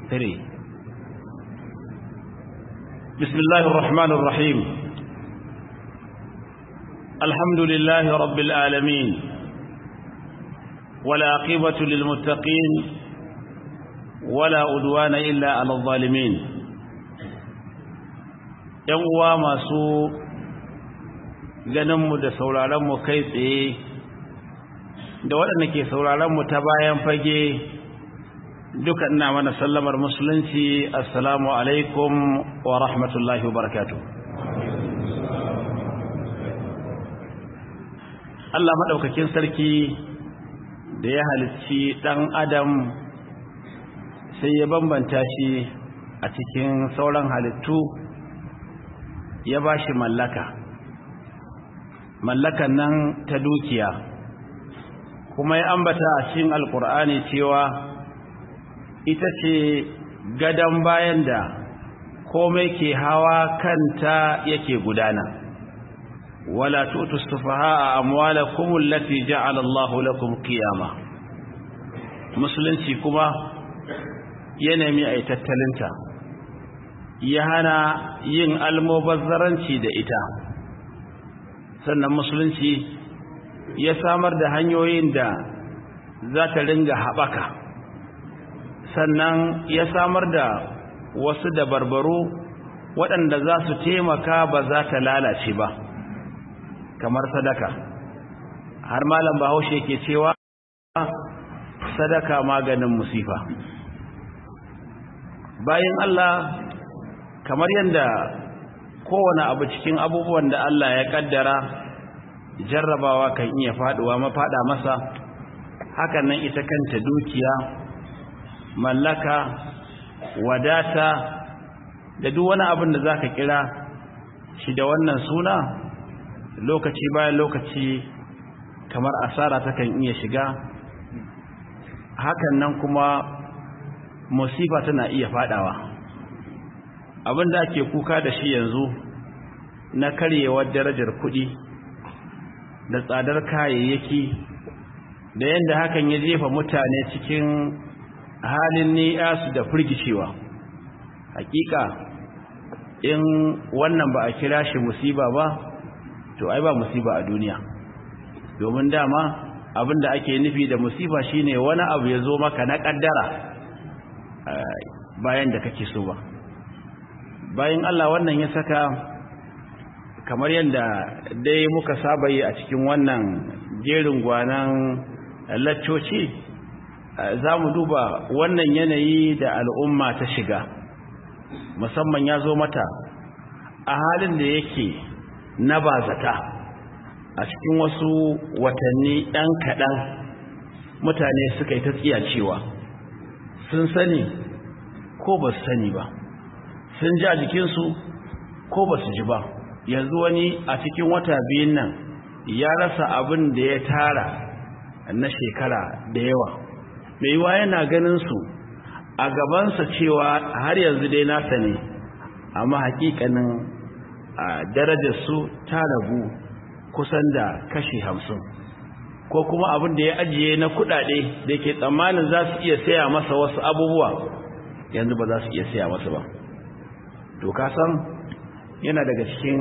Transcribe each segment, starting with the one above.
three بسم الله الرحمن الرحيم الحمد لله رب العالمين ولا عقبة للمتقين ولا أدوان إلا على الظالمين uwa masu ganinmu da sauraronmu kai tsaye da waɗanda ke sauraronmu ta bayan fage duka ina mana sallamar musulunci assalamu alaikum wa rahmatullahi wa barakatu Allah maɗaukakin sarki da ya halicci ɗan adam sai ya bambanta shi a cikin sauran halittu ya ba shi mallaka mallakan nan ta dukiya kuma ya ambata a cikin alkur'ani cewa ita ce gadon bayan da komai ke hawa kanta yake gudana wala tutu sufaha amwalakum allati ja'ala Allahu lakum qiyama musulunci kuma ya nemi ai tattalinta ya hana yin almubazzaranci da ita sannan musulunci ya samar da hanyoyin da za ta ringa haɓaka sannan ya samar da wasu dabarbaru waɗanda za su taimaka ba za ta lalace ba kamar sadaka har malam bahaushe ke cewa sadaka maganin musifa bayan Allah kamar yadda kowane abu cikin abubuwan da Allah ya kaddara jarrabawa kan iya faduwa mafada masa hakan nan ita kanta dukiya mallaka wadata da duk wani abin da zaka kira shi da wannan suna lokaci bayan lokaci kamar asara takan iya shiga hakan nan kuma musifa tana iya fadawa abin da ake kuka da shi yanzu na karyewar darajar kuɗi da tsadar kayayyaki da yadda hakan ya jefa mutane cikin halin ni'asu da firgicewa hakika in wannan ba a kira shi musiba ba to ai ba musiba a duniya domin dama abinda ake nufi da musiba shine wani abu ya zo maka na kaddara bayan da kake so ba bayan Allah wannan ya saka kamar yadda dai muka saba yi a cikin wannan jerin gwanan laccoci za mu duba wannan yanayi da al'umma ta shiga musamman ya zo mata a halin da yake na bazata a cikin wasu watanni ɗan kaɗan mutane suka yi ta tsiyacewa sun sani ko ba su sani ba sun ji a jikinsu ko ba su ji ba yanzu wani a cikin wata biyun nan ya rasa abin da ya tara na shekara da yawa mai yiwa yana ganin su a gabansa cewa har yanzu dai nasa ne amma hakikanin a darajarsu ta ragu kusan da kashi hamsin ko kuma abin da ya ajiye na kudade da ke tsammanin za su iya saya masa wasu abubuwa yanzu ba za su iya saya masa ba to ka san yana daga cikin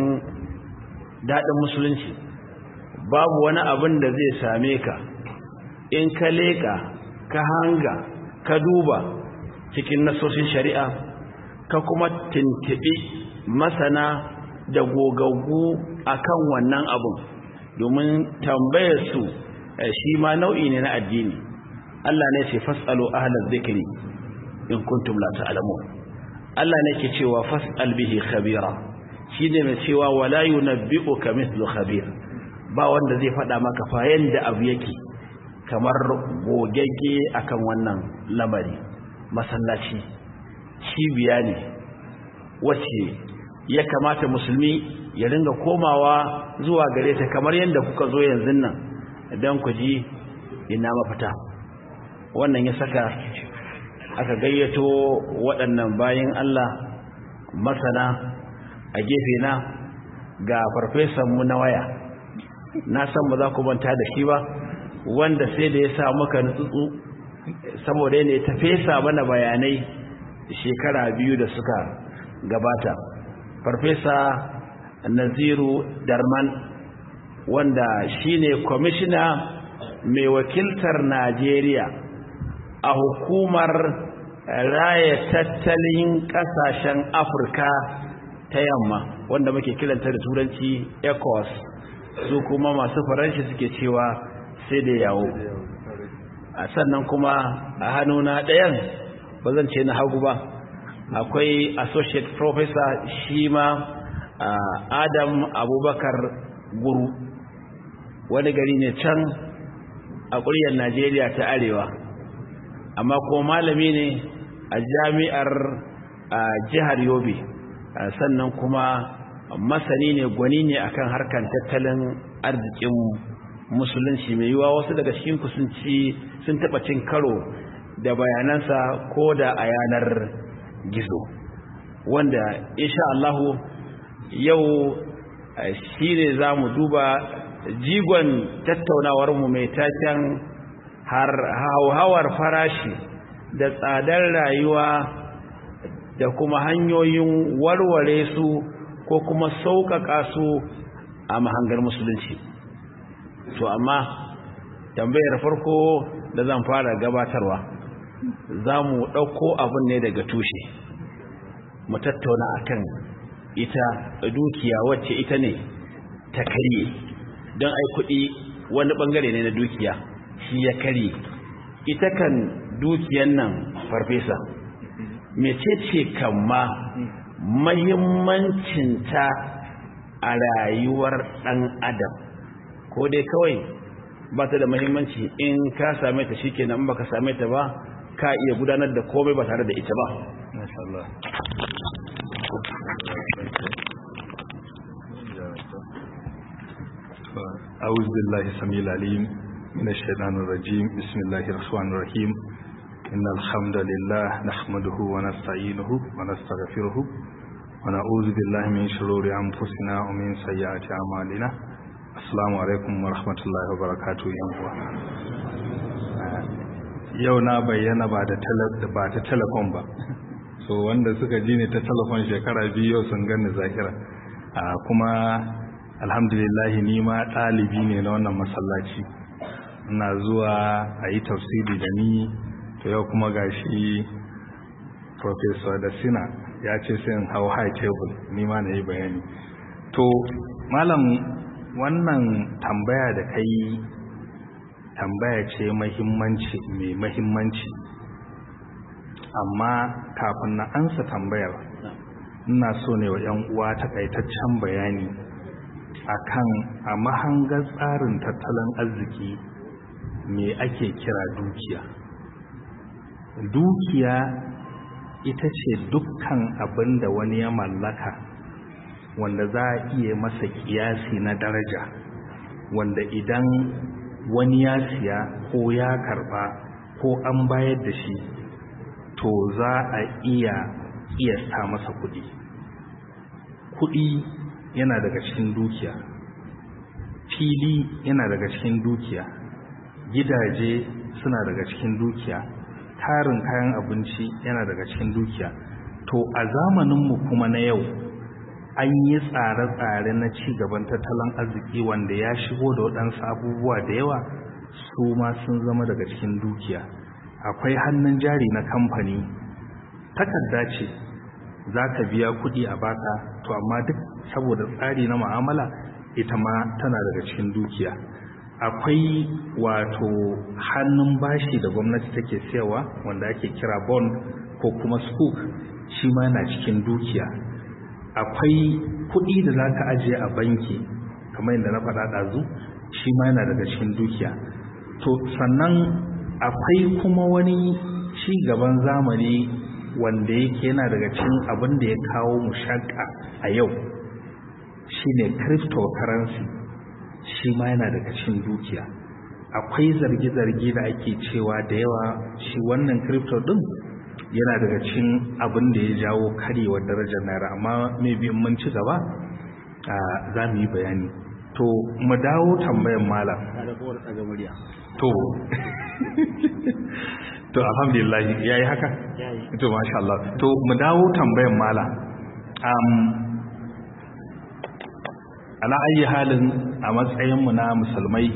daɗin musulunci babu wani abin da zai same ka in ka leƙa ka hanga ka duba cikin nasoshin shari'a ka kuma tuntuɓi masana da gogaggu akan wannan abun domin tambayar su shi ma nau'i ne na addini Allah ne ce fasalu ahlaz zikri in kuntum la ta'lamun Allah ne ke cewa fas'al bihi khabira shine mai cewa wala yunabbi'uka mithlu khabir ba wanda zai faɗa maka fa yanda abu yake kamar gogegge akan wannan lamari masallaci cibiya ne wacce ya kamata musulmi ya ringa komawa zuwa gare ta kamar yadda kuka zo yanzu nan don ku ji ina mafita wannan ya saka aka gayyato waɗannan bayan Allah masana a gefe na ga farfesanmu na waya na san ba za ku manta da shi ba wanda sai da ya sa muka nutsutsu saboda ne ta fesa mana bayanai shekara biyu da suka gabata farfesa naziru darman wanda shine kwamishina mai wakiltar najeriya a hukumar raya tattalin kasashen afirka ta yamma wanda muke kiranta da turanci ecos su kuma masu faranshi suke cewa sai da yawo a sannan kuma a hannuna ɗayan ba zan ce na hagu ba akwai associate professor shi ma adam abubakar guru wani gari ne can a ƙuryar najeriya ta arewa amma ko malami ne a jami'ar jihar yobe sannan kuma masani ne gwani ne akan harkar tattalin arzikin musulunci mai yiwa wasu daga cikin sun ci sun taɓa cin karo da bayanansa ko da a yanar gizo wanda insha Allahu yau shi ne za mu duba jigon tattaunawarmu mai taken hauhawar farashi da tsadar rayuwa da kuma hanyoyin warware su ko kuma sauƙaƙa su a mahangar musulunci to amma tambayar farko da zan fara gabatarwa za mu ɗauko abin ne daga tushe mu tattauna akan ita dukiya wacce ita ne ta karye don ai kuɗi wani ɓangare ne na dukiya shi ya karye ita kan dukiyan nan farfesa mecece kamma mahimmancinta a rayuwar ɗan adam ko dai kawai ba ta da mahimmanci in ka same ta shi kenan ba ka same ta ba ka iya gudanar da komai ba tare da ita ba أعوذ بالله السميع العليم من الشيطان الرجيم بسم الله الرحمن الرحيم إن الحمد لله نحمده ونستعينه ونستغفره ونعوذ بالله من شرور أنفسنا ومن سيئات أعمالنا السلام عليكم ورحمة الله وبركاته يا yau na bayyana ba da ba ta telefon ba so wanda suka ji ne ta telefon shekara biyu yau sun gani zahira kuma alhamdulillahi ni ma ɗalibi ne na wannan masallaci ina zuwa a yi tafsiri da ni to yau kuma gashi professor da sina ya ce sai in hau high table ni ma na yi bayani to malam wannan tambaya da kai tambaya ce mahimmanci mai mahimmanci amma kafin na ansa tambayar ina so ne wa 'yan uwa takaitaccen bayani akan a mahangar tsarin tattalin arziki me ake kira dukiya dukiya ita ce dukkan abin da wani ya mallaka wanda za a iya masa kiyasi na daraja wanda idan wani ya siya ko ya karba ko an bayar da shi to za a iya kiyasta masa kudi kudi yana daga cikin dukiya fili yana daga cikin dukiya gidaje suna daga cikin dukiya tarin kayan abinci yana daga cikin dukiya to a zamaninmu kuma na yau an yi tsare-tsare na ci gaban tattalin arziki wanda ya shigo da waɗansu abubuwa da yawa su ma sun zama daga cikin dukiya akwai hannun jari na kamfani takarda ce za ka biya kuɗi a baka to amma duk saboda tsari na mu'amala ita ma tana daga cikin dukiya akwai wato hannun bashi da gwamnati take siyarwa wanda ake kira bond ko kuma spook shi ma yana cikin dukiya akwai kuɗi da za ka ajiye a banki kamar yadda na faɗa ɗazu shi ma yana daga cikin dukiya to sannan akwai kuma wani ci gaban zamani wanda yake yana daga cikin abin da ya kawo mushakka a yau shine cryptocurrency shi ma yana daga cikin dukiya akwai zargi-zargi da ake cewa da yawa shi wannan crypto din yana daga cikin abin da ya jawo karyewar darajar naira amma mai biyan mun ci gaba za mu yi bayani to mu dawo tambayan malam to to alhamdulillah yayi haka to masha Allah to mu dawo tambayan mala um ala ayi halin a matsayin mu na musulmai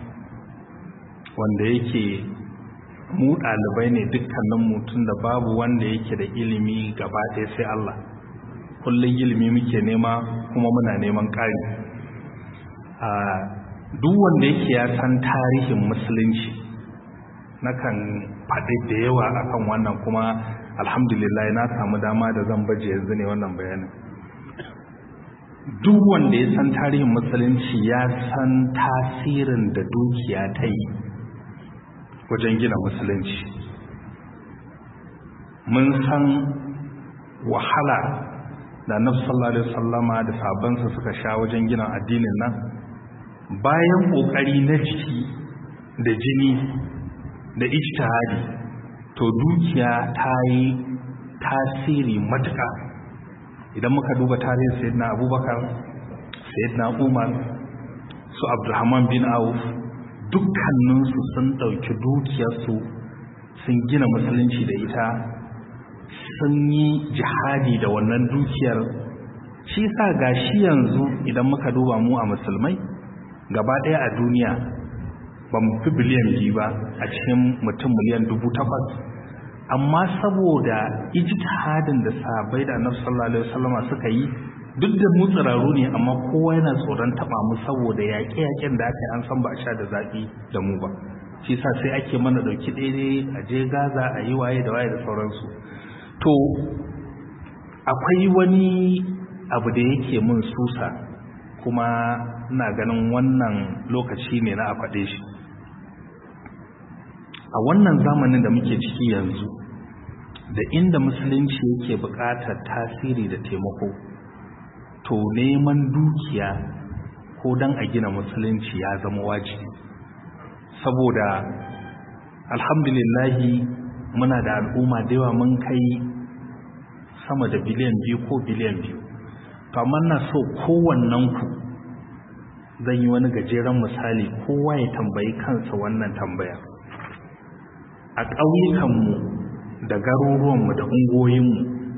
wanda yake mu dalibai ne dukkanin mu tunda babu wanda yake da ilimi gaba ɗaya sai Allah kullun ilimi muke nema kuma muna neman ƙari a duk wanda yake ya san tarihin musulunci nakan faɗi da yawa akan wannan kuma alhamdulillah na samu dama da zan baje yanzu ne wannan bayanin duk wanda ya san tarihin musulunci ya san tasirin da dukiya ta yi wajen gina musulunci mun san wahala da annabi sallallahu alaihi wasallama da sabansa suka sha wajen gina addinin nan bayan kokari na jiki da jini da ijtihadi to dukiya ta yi tasiri matuƙa idan muka duba tarihin sayyidina abubakar sayyidina umar su abdulrahman bin auf dukkaninsu sun ɗauki dukiyarsu sun gina musulunci da ita sun yi jihadi da wannan dukiyar shi sa gashi yanzu idan muka duba mu a musulmai gaba ɗaya a duniya ba mu fi biliyan biyu ba a cikin mutum miliyan dubu takwas amma saboda ijtihadin da sahabbai da annabi sallallahu alaihi wasallama suka yi duk da mu tsiraru ne amma kowa yana tsoron taba mu saboda yaƙe-yaƙen da aka yi an san ba a sha da zaɓi da mu ba shi sa sai ake mana ɗauki ɗaya a je gaza a yi waye da waye da sauransu to akwai wani abu da yake mun susa kuma ina ganin wannan lokaci ne na a faɗe shi a wannan zamanin da muke ciki yanzu da inda musulunci yake buƙatar tasiri da taimako to neman dukiya ko don a gina musulunci ya zama wajibi saboda alhamdulillahi muna da al'umma da yawa mun kai sama da biliyan biyu ko biliyan biyu to amma na so kowannen ku zan yi wani gajeren misali kowa ya tambayi kansa wannan tambaya a ƙauyukanmu da garuruwanmu da ungoyinmu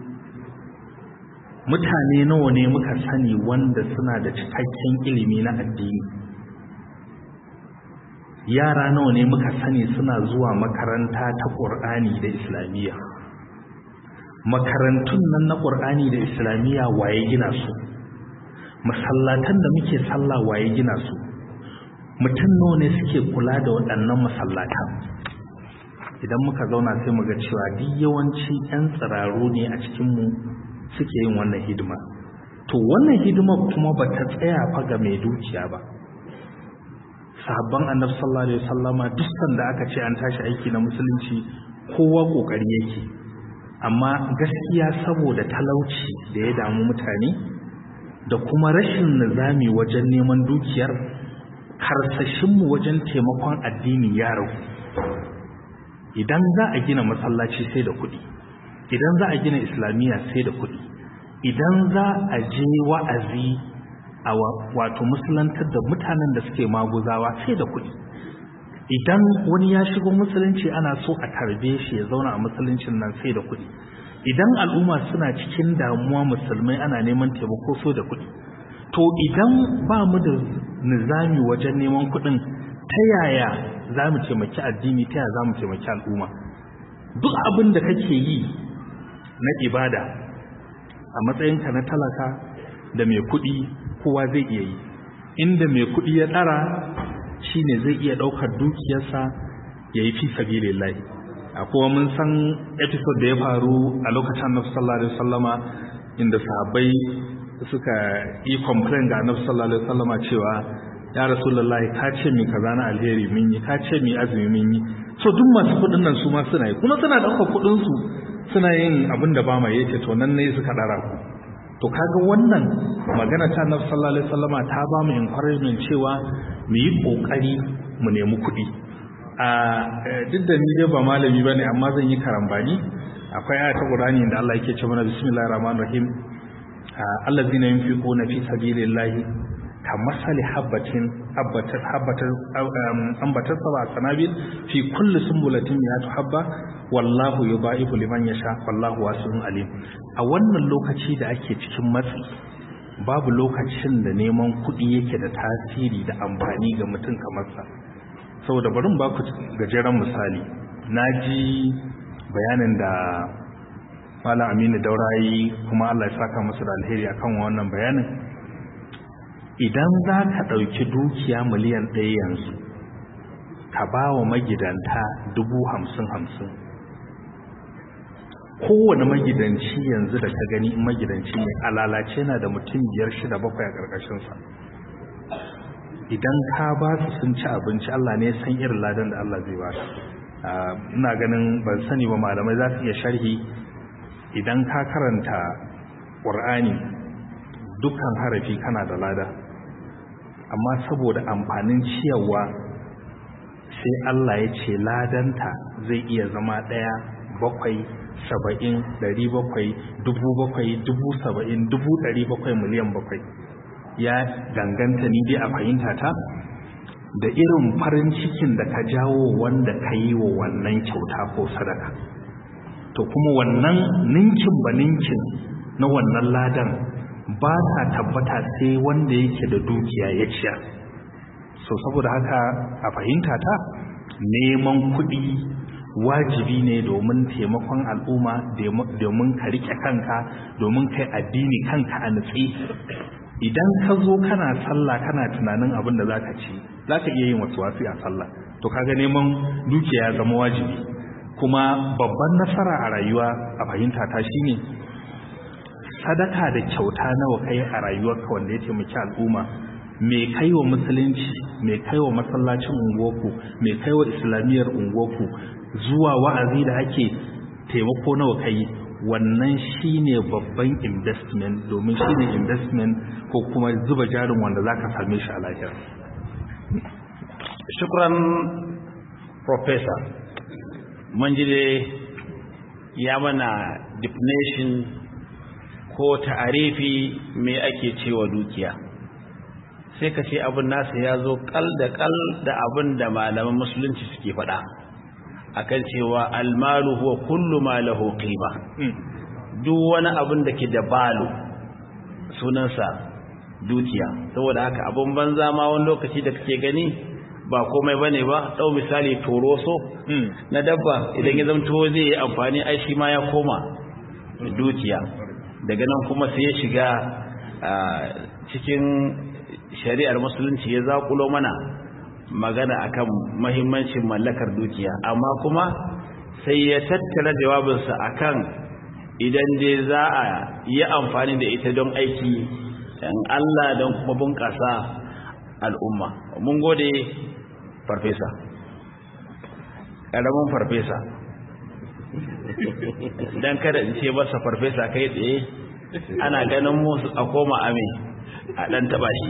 mutane nawa ne muka sani wanda suna da cikakken ilimi na addini yara nawa ne muka sani suna zuwa makaranta ta ƙur'ani da islamiyya makarantun nan na ƙur'ani da islamiyya waye gina su masallatan da muke sallah waye gina su mutum nawa ne suke kula da waɗannan masallatan idan muka zauna sai muga cewa duk yawanci 'yan tsiraru ne a cikinmu suke yin wannan hidima to wannan hidima kuma ba ta tsaya fa ga mai dukiya ba sahabban annabi sallallahu alaihi wasallama duk sanda aka ce an tashi aiki na musulunci kowa kokari yake amma gaskiya saboda talauci da ya damu mutane da kuma rashin nizami wajen neman dukiyar karsashinmu wajen taimakon addini ya ragu idan za a gina masallaci sai da kuɗi idan za a gina islamiyya sai da kuɗi idan za a je wa'azi a wato musulantar da mutanen da suke maguzawa sai da kuɗi idan wani ya shigo musulunci ana so a tarbe shi ya zauna a musuluncin nan sai da kuɗi idan al'umma suna cikin damuwa musulmai ana neman taimako so da kuɗi to idan ba mu da nizami wajen neman kuɗin ta yaya za mu taimaki addini ta yaya za mu taimaki al'umma duk abin da kake yi na ibada a matsayinka na talaka da mai kuɗi kowa zai iya yi inda mai kuɗi ya ɗara shine zai iya ɗaukar dukiyarsa ya yi fi sabilillahi a kuma mun san episode da ya faru a lokacin annabi sallallahu alaihi wasallama inda sahabbai suka yi complain ga annabi sallallahu alaihi wasallama cewa ya rasulullahi ka ce mi kaza na alheri mun yi ka ce mi azumi mun yi so duk masu kuɗin nan su ma suna yi kuma suna ɗaukar kuɗin su suna yin abin da ba ma yace to nan ne suka ɗara ku to kaga wannan magana ta annabi sallallahu alaihi wasallama ta ba mu encouragement cewa mu yi kokari mu nemi kuɗi a duk da ni dai ba malami bane amma zan yi karambani akwai aya ta Qur'ani da Allah yake cewa bismillahir rahmanir rahim allazina yunfiquna fi sabilillahi ka masali habbatin habbatar habbatar ambatar saba sanabil fi kulli sumbulatin ya habba wallahu yudaifu liman yasha wallahu wasi'un alim a wannan lokaci da ake cikin matsi babu lokacin da neman kuɗi yake da tasiri da amfani ga mutum kamar sa saboda barin ba ku gajeren misali na ji bayanin da Malam Aminu Daurayi kuma Allah ya saka masa da alheri akan wannan bayanin idan za ka ɗauki dukiya miliyan ɗaya yanzu ka ba wa magidanta dubu hamsin hamsin kowane magidanci yanzu da ka gani in magidanci ne a lalace na da mutum biyar shida bakwai a ƙarƙashinsa idan ka ba su sun ci abinci Allah ne san irin ladan da Allah zai ba ina ganin ban sani ba malamai za su iya sharhi idan ka karanta ƙur'ani dukkan harafi kana da lada amma saboda amfanin ciyarwa sai Allah ya ce ladanta zai iya zama ɗaya bakwai saba'in ɗari bakwai dubu bakwai dubu saba'in dubu ɗari bakwai miliyan bakwai ya danganta ni dai a fahimta ta da irin farin cikin da ka jawo wanda ka yi wa wannan kyauta ko sadaka to kuma wannan ninkin ba ninkin na wannan ladan ba ta tabbata sai wanda yake da dukiya ya ciya so saboda haka a fahimta ta neman kuɗi wajibi ne domin taimakon al'umma domin ka rike kanka domin kai addini kanka a nutsi idan ka zo kana sallah kana tunanin abin da za ka ci za ka iya yin wasu wasu a sallah to kaga neman dukiya ya zama wajibi kuma babban nasara a rayuwa a fahimta ta shine sadaka da kyauta nawa kai a rayuwarka wanda ya taimaki al'umma me kai wa musulunci me kai wa masallacin unguwarku me kai wa islamiyyar unguwarku zuwa wa'azi da ake taimako nawa kai wannan shine babban investment domin shine investment ko kuma zuba jarin wanda zaka same shi a lahira shukran professor mun ji ya mana definition ko ta'arifi me ake cewa dukiya sai ka ce abin nasa ya zo kal da kal da abin da malaman musulunci suke faɗa akan cewa almalu huwa kullu ma lahu qima duk wani abin da ke da balu sunansa dukiya saboda haka abin banza ma wani lokaci da kake gani ba komai bane ba dau misali toroso na dabba idan ya zamto zai yi amfani ai shi ma ya koma dukiya daga nan kuma sai ya shiga cikin shari'ar musulunci ya zakulo mana magana akan mahimmancin mallakar dukiya amma kuma sai ya tattara jawabinsa akan idan dai za a yi amfani da ita don aiki dan Allah don kuma bunƙasa al'umma mun gode farfesa ƙaramin farfesa don kada in ce masa farfesa kai tsaye ana ganin musu a koma ame a ɗan taɓa shi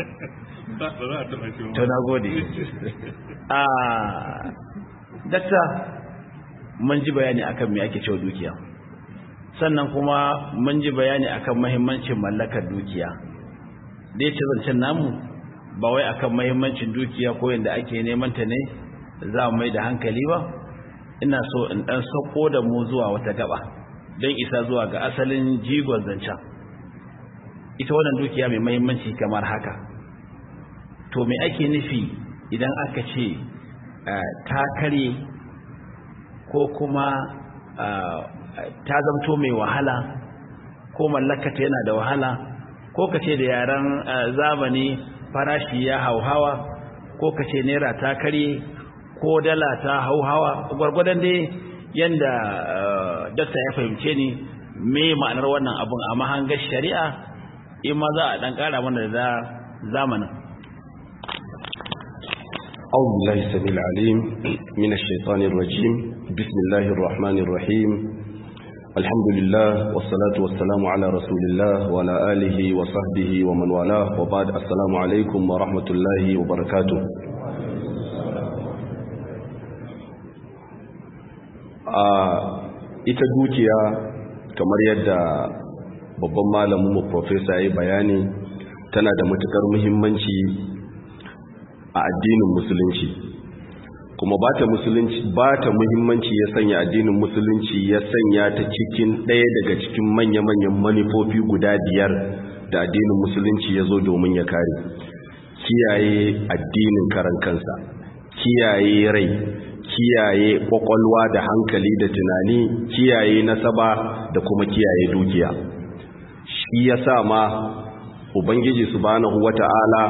to na gode a dakta mun ji bayani akan me ake cewa dukiya sannan kuma mun ji bayani akan mahimmancin mallakar dukiya da yace zancen namu ba wai akan mahimmancin dukiya ko yanda ake neman ta ne za mu mai da hankali ba ina so in dan sako da mu zuwa wata gaba don isa zuwa ga asalin jigon zancen ita wannan dukiya mai mahimmanci kamar haka to me ake nufi idan aka ce ta kare ko kuma ta zamto mai wahala ko mallakata yana da wahala ko ka ce da yaren zamani farashi ya hauhawa ko ka ce naira ta kare ko dala ta hauhawa gwargwadon dai yanda dakta ya fahimce ni me ma'anar wannan abun a mahangar shari'a in ma za a dan kara mana da zamanin أعوذ بالله السميع العليم من الشيطان الرجيم بسم الله الرحمن الرحيم الحمد لله والصلاة والسلام على رسول الله وعلى آله وصحبه ومن والاه وبعد السلام عليكم ورحمة الله وبركاته ita dukiya kamar yadda babban malamin mu professor ya bayani tana da matukar muhimmanci a addinin musulunci kuma ba ta musulunci ba ta muhimmanci ya sanya addinin musulunci ya sanya ta cikin ɗaya daga cikin manya-manyan manufofi guda biyar da addinin musulunci ya zo domin ya kare kiyaye addinin karan kansa kiyaye rai kiyaye kwakwalwa da hankali da tunani kiyaye nasaba da kuma kiyaye dukiya shi ya sa ma ubangiji subhanahu wata'ala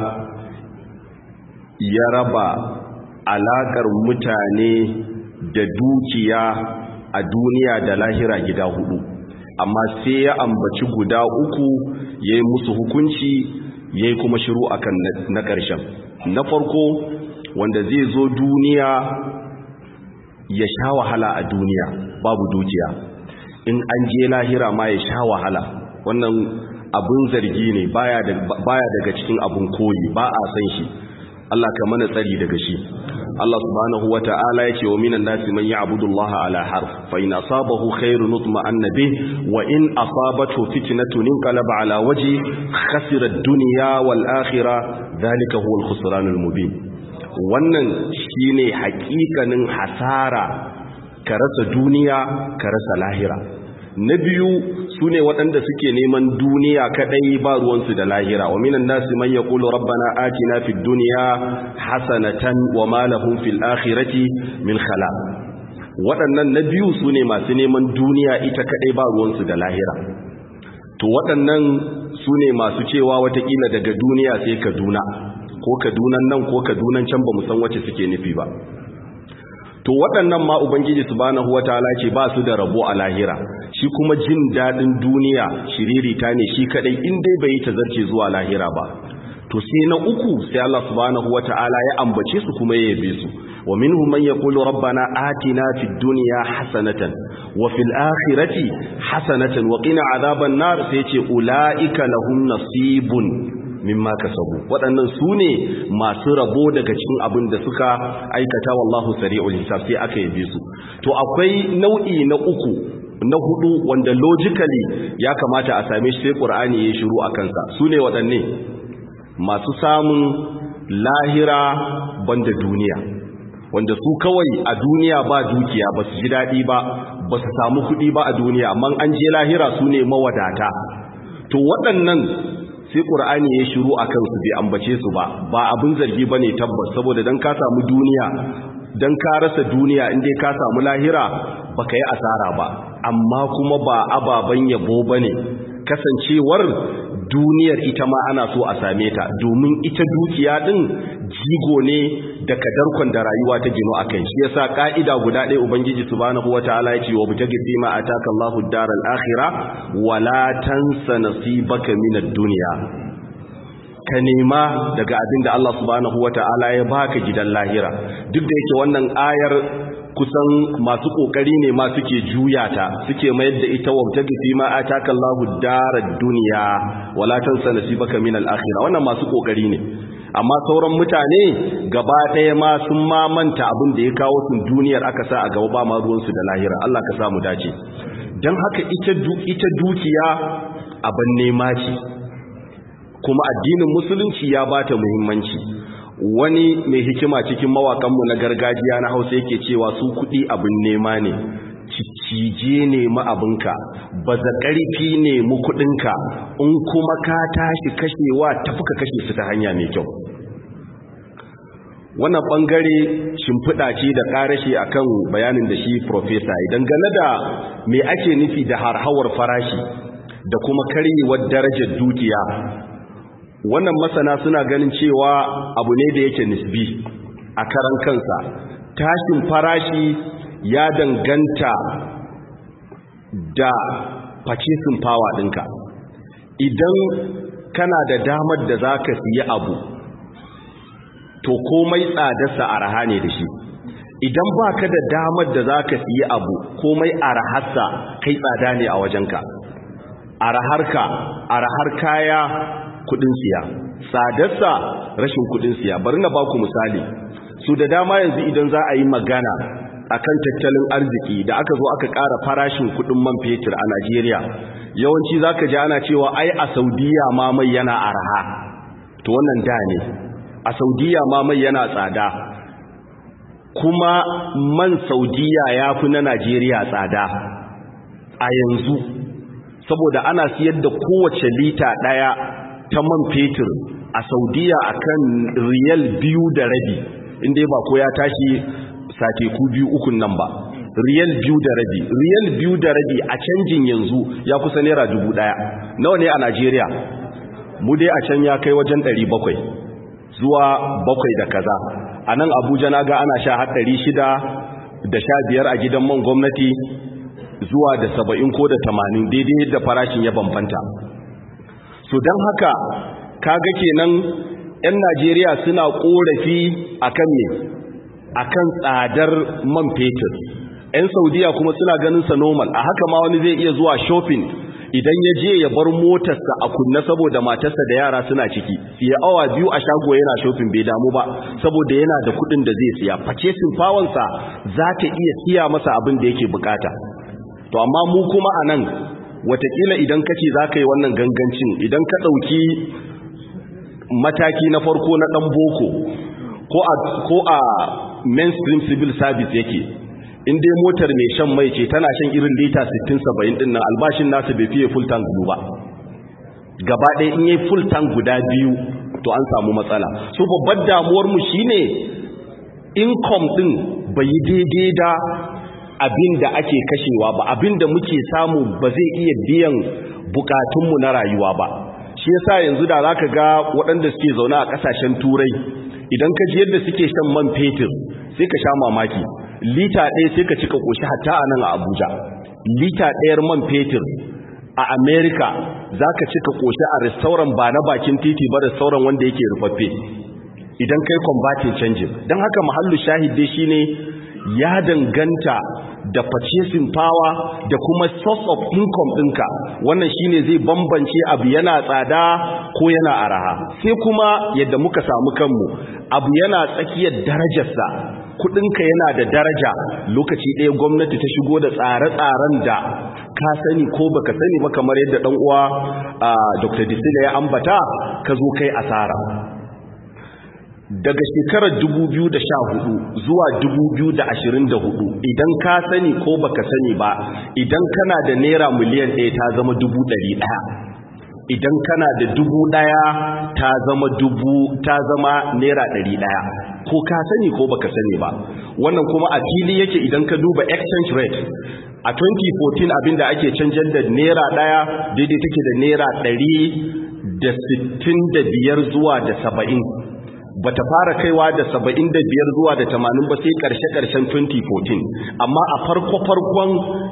ya raba alaƙar mutane da dukiya a duniya da lahira gida hudu amma sai ya ambaci guda uku ya yi musu hukunci ya yi kuma shiru akan na ƙarshen na farko wanda zai zo duniya ya sha wahala a duniya babu dukiya in an je lahira ma ya sha wahala wannan abun zargi ne baya daga cikin abun koyi ba a san shi Allah ka mana tsari daga shi Allah subhanahu wa ta'ala ya ce wa minan nasi man ya'budu Allah ala harf fa in asabahu khairun nutma'anna bih wa in asabathu fitnatun inqalaba ala wajhi khasira ad-dunya wal akhirah dhalika huwa al-khusran al-mubin wannan shine hakikanin hasara ka rasa duniya ka rasa lahira na biyu su ne waɗanda suke neman duniya kaɗai ba ruwansu da lahira wa minan nasi man yaqulu rabbana atina fid dunya hasanatan wa ma lahum fil akhirati min khalaq waɗannan na biyu su ne masu neman duniya ita kaɗai ba ruwansu da lahira to waɗannan su ne masu cewa watakila daga duniya sai kaduna ko kadunan nan ko kadunan can ba mu san wacce suke nufi ba to waɗannan ma ubangiji subhanahu wataala ce ba su da rabo a lahira shi kuma jin daɗin duniya shiririta ne shi kadai in dai bai tazarce zuwa lahira ba to sai na uku sai Allah subhanahu wataala ya ambace su kuma ya yabe su wa minhum man yaqulu rabbana atina fid dunya hasanatan wa fil akhirati hasanatan wa qina adhaban nar sai ce ulaika lahum nasibun mimma kasabu waɗannan su ne masu rabo daga cikin abin da suka aikata wallahu sari'ul hisab sai aka yabe su to akwai nau'i na uku na hudu wanda logically ya kamata a same shi sai qur'ani ya shiru a kansa su ne waɗanne masu samun lahira banda duniya wanda su kawai a duniya ba dukiya ba su ji daɗi ba ba su samu kuɗi ba a duniya amma an je lahira su ne mawadata to waɗannan sai ƙur'ani ya shiru a kansu bai ambace su ba ba abin zargi ba ne tabbas saboda don ka samu duniya don ka rasa duniya inda ka samu lahira ba ka yi asara ba amma kuma ba ababen yabo ba ne kasancewar duniyar ita ma ana so a same ta domin ita dukiya din jigo ne da kadarkon da rayuwa ta gino a kai shi yasa ka'ida guda ɗaya ubangiji subhanahu wataala ya ce wa butagi fima ataka Allahu daral akhirah wala tansa nasibaka minad dunya ka nema daga abin da Allah subhanahu wataala ya baka gidan lahira duk da yake wannan ayar kusan masu kokari ne ma suke juya ta suke mayar da ita wabtagi fi ma ataka Allahu darad dunya wala tansa nasibaka min al-akhirah wannan masu kokari ne amma sauran mutane gaba ɗaya ma sun ma manta abin da ya kawo sun duniyar aka sa a gaba ba ma ruwan su da lahira Allah ka samu dace dan haka ita ita dukiya abin nema ce kuma addinin musulunci ya bata muhimmanci wani mai hikima cikin mawakanmu na gargajiya na hausa yake cewa su kuɗi abin nema ne cije ne abinka ba za ƙarfi ne mu kuɗinka in kuma ka tashi kashewa tafi ka kashe su ta hanya mai kyau wannan ɓangare shimfiɗa ce da ƙarashe a kan bayanin da shi profesa idan gane da me ake nufi da harhawar farashi da kuma karyewar darajar dukiya wannan masana suna ganin cewa abu ne da yake nisbi a karan kansa tashin farashi ya danganta da purchasing power ɗinka idan kana da damar da za ka siya abu to komai tsadarsa araha ne da shi idan ba ka da damar da za ka siya abu komai araharsa kai tsada ne a wajenka araharka arahar kaya kudin siya tsadarsa rashin kudin siya bari na baku misali su da dama yanzu idan za a yi magana akan tattalin arziki da aka zo aka ƙara farashin kudin man fetur a Najeriya yawanci zaka ji ana cewa ai a Saudiya ma mai yana araha to wannan da ne a saudiya ma mai yana tsada kuma man saudiya ya fi na najeriya tsada a yanzu saboda ana siyar da kowace lita ɗaya ta man fetur a saudiya akan riyal biyu da rabi inda ba ko ya tashi sateku biyu ukun nan ba riyal biyu da rabi riyal biyu da rabi a canjin yanzu ya kusa naira dubu ɗaya nawa ne a najeriya mu dai a can ya kai wajen ɗari bakwai zuwa bakwai da kaza a nan abuja na ga ana sha haɗari shida da sha biyar a gidan man gwamnati zuwa da saba'in ko da tamanin daidai yadda farashin ya bambanta so don haka kaga kenan 'yan najeriya suna korafi akan me akan tsadar man fetur 'yan saudiya kuma suna ganin sa normal a haka ma wani zai iya zuwa shopping idan ya je ya bar motarsa a kunna saboda matarsa da yara suna ciki siya awa biyu a shago yana shopping bai damu ba saboda yana da kudin da zai siya purchasing power za ta iya siya masa abin da yake bukata to amma mu kuma a nan watakila idan kace za ka yi wannan gangancin idan ka ɗauki mataki na farko na ɗan boko ko a mainstream civil service yake in dai motar mai shan mai ce tana shan irin lita 60-70 din nan albashin nasu bai fiye full tank ba gaba ɗaya in yi full tank guda biyu to an samu matsala so babbar damuwar mu shine income din bai yi daidai da abin da ake kashewa ba abin da muke samu ba zai iya biyan bukatunmu na rayuwa ba shi yasa yanzu da zaka ga waɗanda suke zaune a ƙasashen turai idan ka ji yadda suke shan man fetur sai ka sha mamaki lita ɗaya sai ka cika ƙoshi hatta a nan a abuja lita ɗayar man fetur a america za ka cika ƙoshi a restauran ba na bakin titi ba restauran wanda yake rufaffe idan kai combatin canjin don haka mahallu shahidai shine ya danganta da purchasing power da kuma source of income ɗinka wannan shine zai bambance abu yana tsada ko yana araha sai kuma yadda muka samu kanmu abu yana tsakiyar darajarsa kudinka yana da daraja lokaci ɗaya gwamnati ta shigo da tsare-tsaren da ka sani ko baka sani ba kamar yadda ɗan uwa Dr. Disila ya ambata ka zo kai asara daga shekarar 2014 zuwa 2024 idan ka sani ko baka sani ba idan kana da naira miliyan ɗaya ta zama dubu ɗari ɗaya idan kana da dubu ɗaya ta zama dubu ta zama naira ɗari ɗaya ko ka sani ko baka sani ba wannan kuma a fili yake idan ka duba exchange rate a 2014 abinda ake canjar da naira ɗaya daidai take da naira ɗari da sittin da biyar zuwa da saba'in ba ta fara kaiwa da saba'in da biyar zuwa da tamanin ba sai ƙarshe-ƙarshen 2014 amma a farko-farkon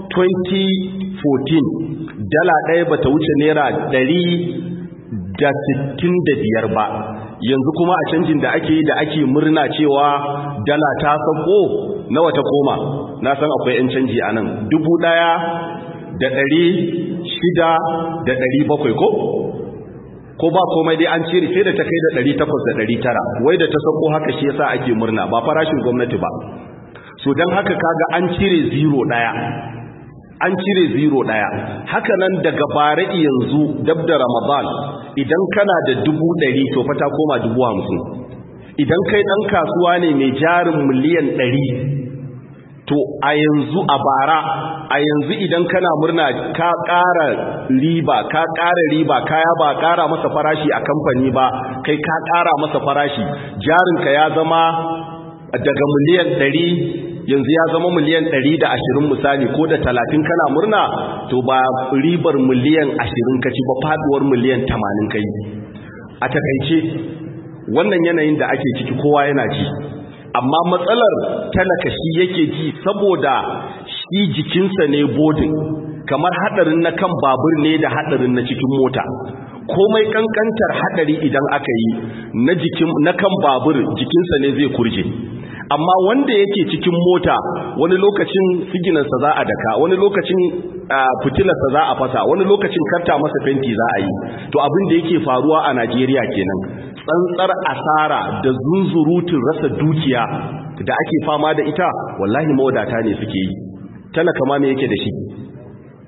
2014 dala ɗaya ba ta wuce naira ɗari da sittin da biyar ba yanzu kuma a canjin da ake yi da ake murna cewa dala ta sako nawa ta koma na san akwai 'yan canji a nan dubu ɗaya da ɗari shida da ɗari bakwai ko ko ba komai dai an cire sai da ta kai da 800 da 900 wai da ta sako haka shi yasa ake murna ba farashin gwamnati ba so dan haka kaga an cire zero daya an cire zero daya haka nan daga bare yanzu dab da ramadan idan kana da 100 to fa ta koma 50 idan kai dan kasuwa ne mai jarin miliyan 100 to a yanzu a bara a yanzu idan kana murna ka ƙara riba ka ƙara riba kaya ba ƙara masa farashi a kamfani ba kai ka ƙara masa farashi jarinka ya zama daga miliyan ɗari yanzu ya zama miliyan ɗari da ashirin misali ko da talatin kana murna to ba ribar miliyan ashirin ka ci ba faduwar miliyan tamanin kai a takaice wannan yanayin da ake ciki kowa yana ci amma matsalar talaka shi yake ji saboda shi jikinsa ne bodin kamar hadarin na kan babur ne da hadarin na cikin mota komai kankantar hadari idan aka yi na jikin na kan babur jikinsa ne zai kurje amma wanda yake cikin mota wani lokacin siginansa za a daka wani lokacin fitilarsa za a fasa wani lokacin karta masa fenti za a yi to abin da yake faruwa a Najeriya kenan tsantsar asara da zunzurutun rasa dukiya da ake fama da ita wallahi mawadata ne suke yi talaka ma me yake da shi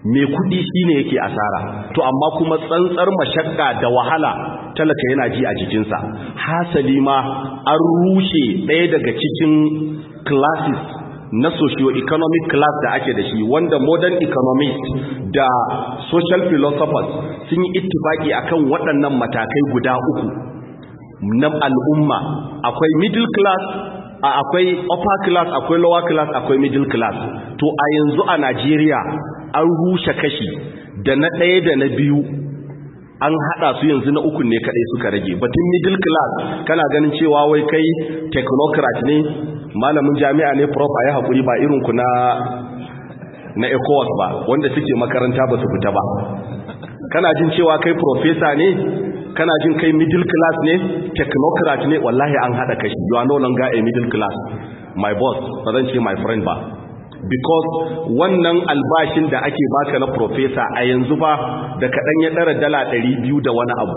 mai kudi shine yake asara to amma kuma tsantsar mashakka da wahala talaka yana ji a jikinsa hasali ma an rushe ɗaya daga cikin classes na socio-economic class da ake da shi wanda modern economists da social philosophers sun yi ittifaki akan waɗannan matakai guda uku na al'umma akwai middle class akwai upper class akwai lower class akwai middle class to a yanzu a Najeriya an rushe kashi da na ɗaya da na biyu an haɗa su yanzu na uku ne kaɗai suka rage batun middle class kana ganin cewa wai kai technocrat ne malamin jami'a ne prof a yi haƙuri ba irinku na na ecowas ba wanda suke makaranta ba su fita ba kana jin cewa kai professor ne kana jin kai middle class ne technocrat ne wallahi an haɗa kashi you are no longer a middle class my boss ba zan ce my friend ba because wannan albashin da ake baka na professor a yanzu ba da kaɗan ya ɗara dala ɗari biyu da wani abu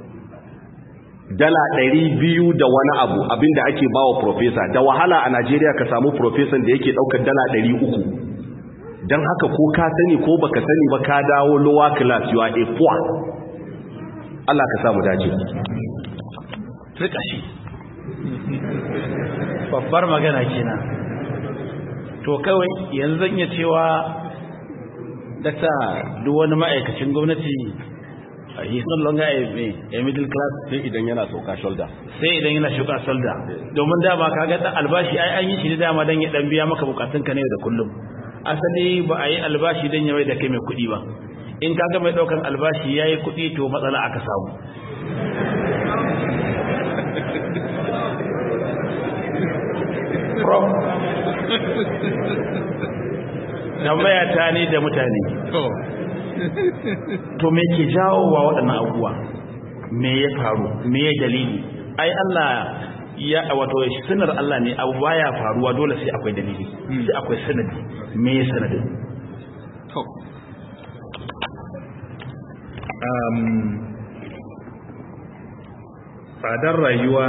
dala ɗari biyu da wani abu abinda ake ba wa professor da wahala a najeriya ka samu professor da yake ɗaukar dala ɗari uku don haka ko ka sani ko baka sani ba ka dawo lower class you are a poor Allah ka samu dace Rika shi babbar magana kenan to kawai yanzu zan iya cewa dakta duk wani ma'aikacin gwamnati he is no longer a, a middle class sai idan yana sauka shoulder sai idan yana shuka shoulder domin dama kaga dan albashi ai an yi shi ne dama dan ya dan biya maka bukatun ka ne da kullum asali ba a yi albashi dan ya mai da kai mai kuɗi ba in kaga mai daukan albashi yayi kuɗi to matsala aka samu tambaya ta ne da mutane to me ke jawo wa waɗannan abubuwa me ya faru me ya dalili ai Allah ya wato sunar Allah ne abu baya faruwa dole sai akwai dalili sai akwai sanadi me ya sanadin to um tsadar rayuwa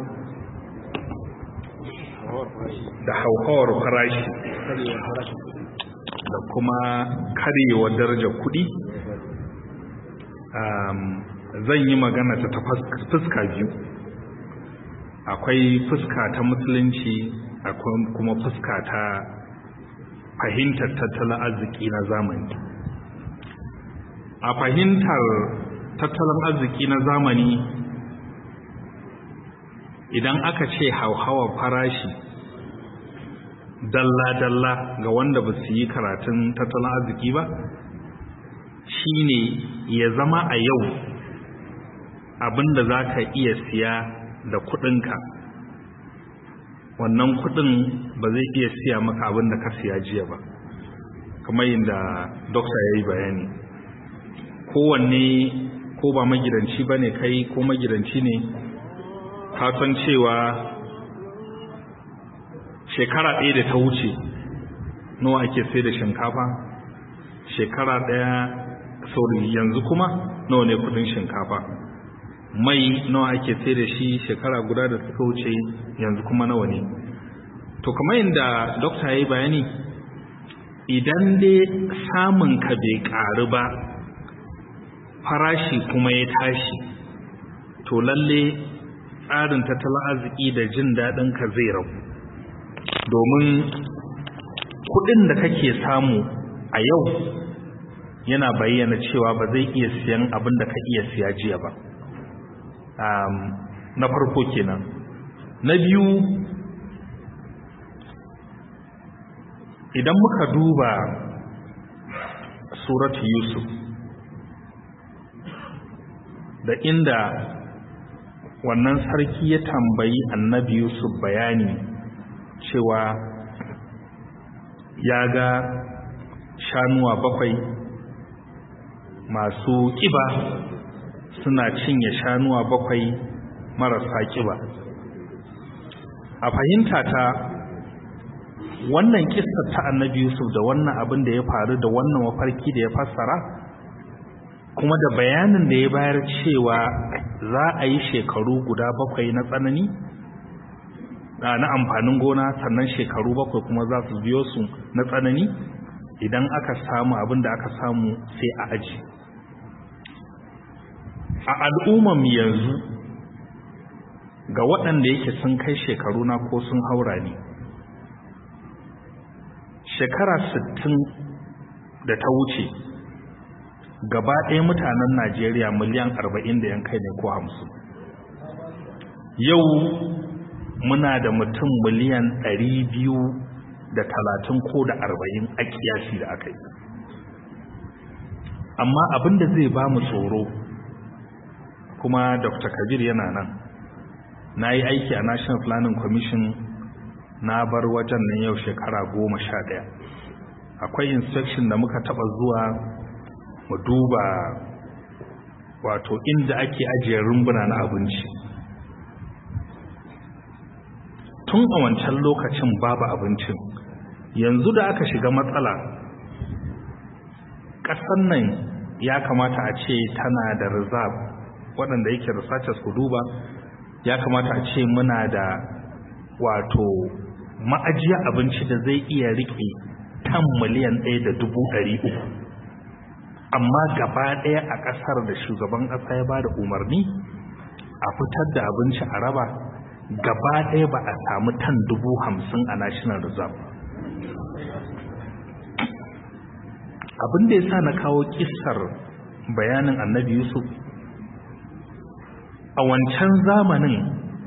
da hauhawar farashi da kuma karyewar darajar kuɗi zan yi magana ta ta fuska biyu akwai fuska ta musulunci akwai kuma fuska ta fahimtar tattalin arziki na zamani a fahimtar tattalin arziki na zamani idan aka ce hauhawar farashi dalla-dalla ga wanda ba su yi karatun tattalin arziki ba shine ya zama a yau abinda za ka iya siya da kudinka wannan kudin ba zai iya siya maka abinda ka siya jiya ba kamar yadda dokta ya yi bayani kowanne ko ba magidanci ba ne kai ko magidanci ne kasan cewa shekara ɗaya da ta wuce nawa ake sai da shinkafa shekara ɗaya sauri yanzu kuma nawa ne kudin shinkafa mai nawa ake sai da shi shekara guda da suka wuce yanzu kuma nawa ne to kamar yadda dokta ya yi bayani idan dai samun ka bai ƙaru ba farashi kuma ya tashi to lalle tsarin tattalin arziki da jin daɗin ka zai rabu domin kudin da kake samu a yau yana bayyana cewa ba zai iya siyan abin da ka iya siya jiya ba na farko kenan na biyu idan muka duba suratu yusuf da inda wannan sarki ya tambayi annabi yusuf bayani cewa ya ga shanuwa bakwai masu ƙiba suna cinye shanuwa bakwai marasa ƙiba a fahimta ta wannan kissa ta annabi yusuf da wannan abin da ya faru da wannan mafarki da ya fassara kuma da bayanin da ya bayar cewa za a yi shekaru guda bakwai na tsanani na amfanin gona sannan shekaru bakwai kuma za su biyo su na tsanani idan aka samu abin da aka samu sai a aji a al'umman yanzu ga waɗanda yake sun kai shekaru na ko sun haura ne shekara 60 da ta wuce gaba ɗaya mutanen najeriya miliyan 40 da yan kai ne ko 50 yau muna da mutum miliyan 200 da talatin ko da arba'in a kiyasi da aka yi amma abinda zai ba mu tsoro kuma dr kabir yana nan na yi aiki a national planning commission na bar wajen nan yau shekara goma sha ɗaya akwai inspection da muka taɓa zuwa mu duba wato inda ake ajiye rumbuna na abinci tun a wancan lokacin babu abincin yanzu da aka shiga matsala ƙasar nan ya kamata a ce tana da reserve waɗanda yake researchers ku duba ya kamata a ce muna da wato ma'ajiya abinci da zai iya riƙe tan miliyan ɗaya da dubu ɗari uku amma gaba ɗaya a ƙasar da shugaban ƙasa ya ba da umarni a fitar da abinci a raba gaba ɗaya ba a samu tan dubu hamsin a national reserve abin da ya sa na kawo kisar bayanin annabi yusuf a wancan zamanin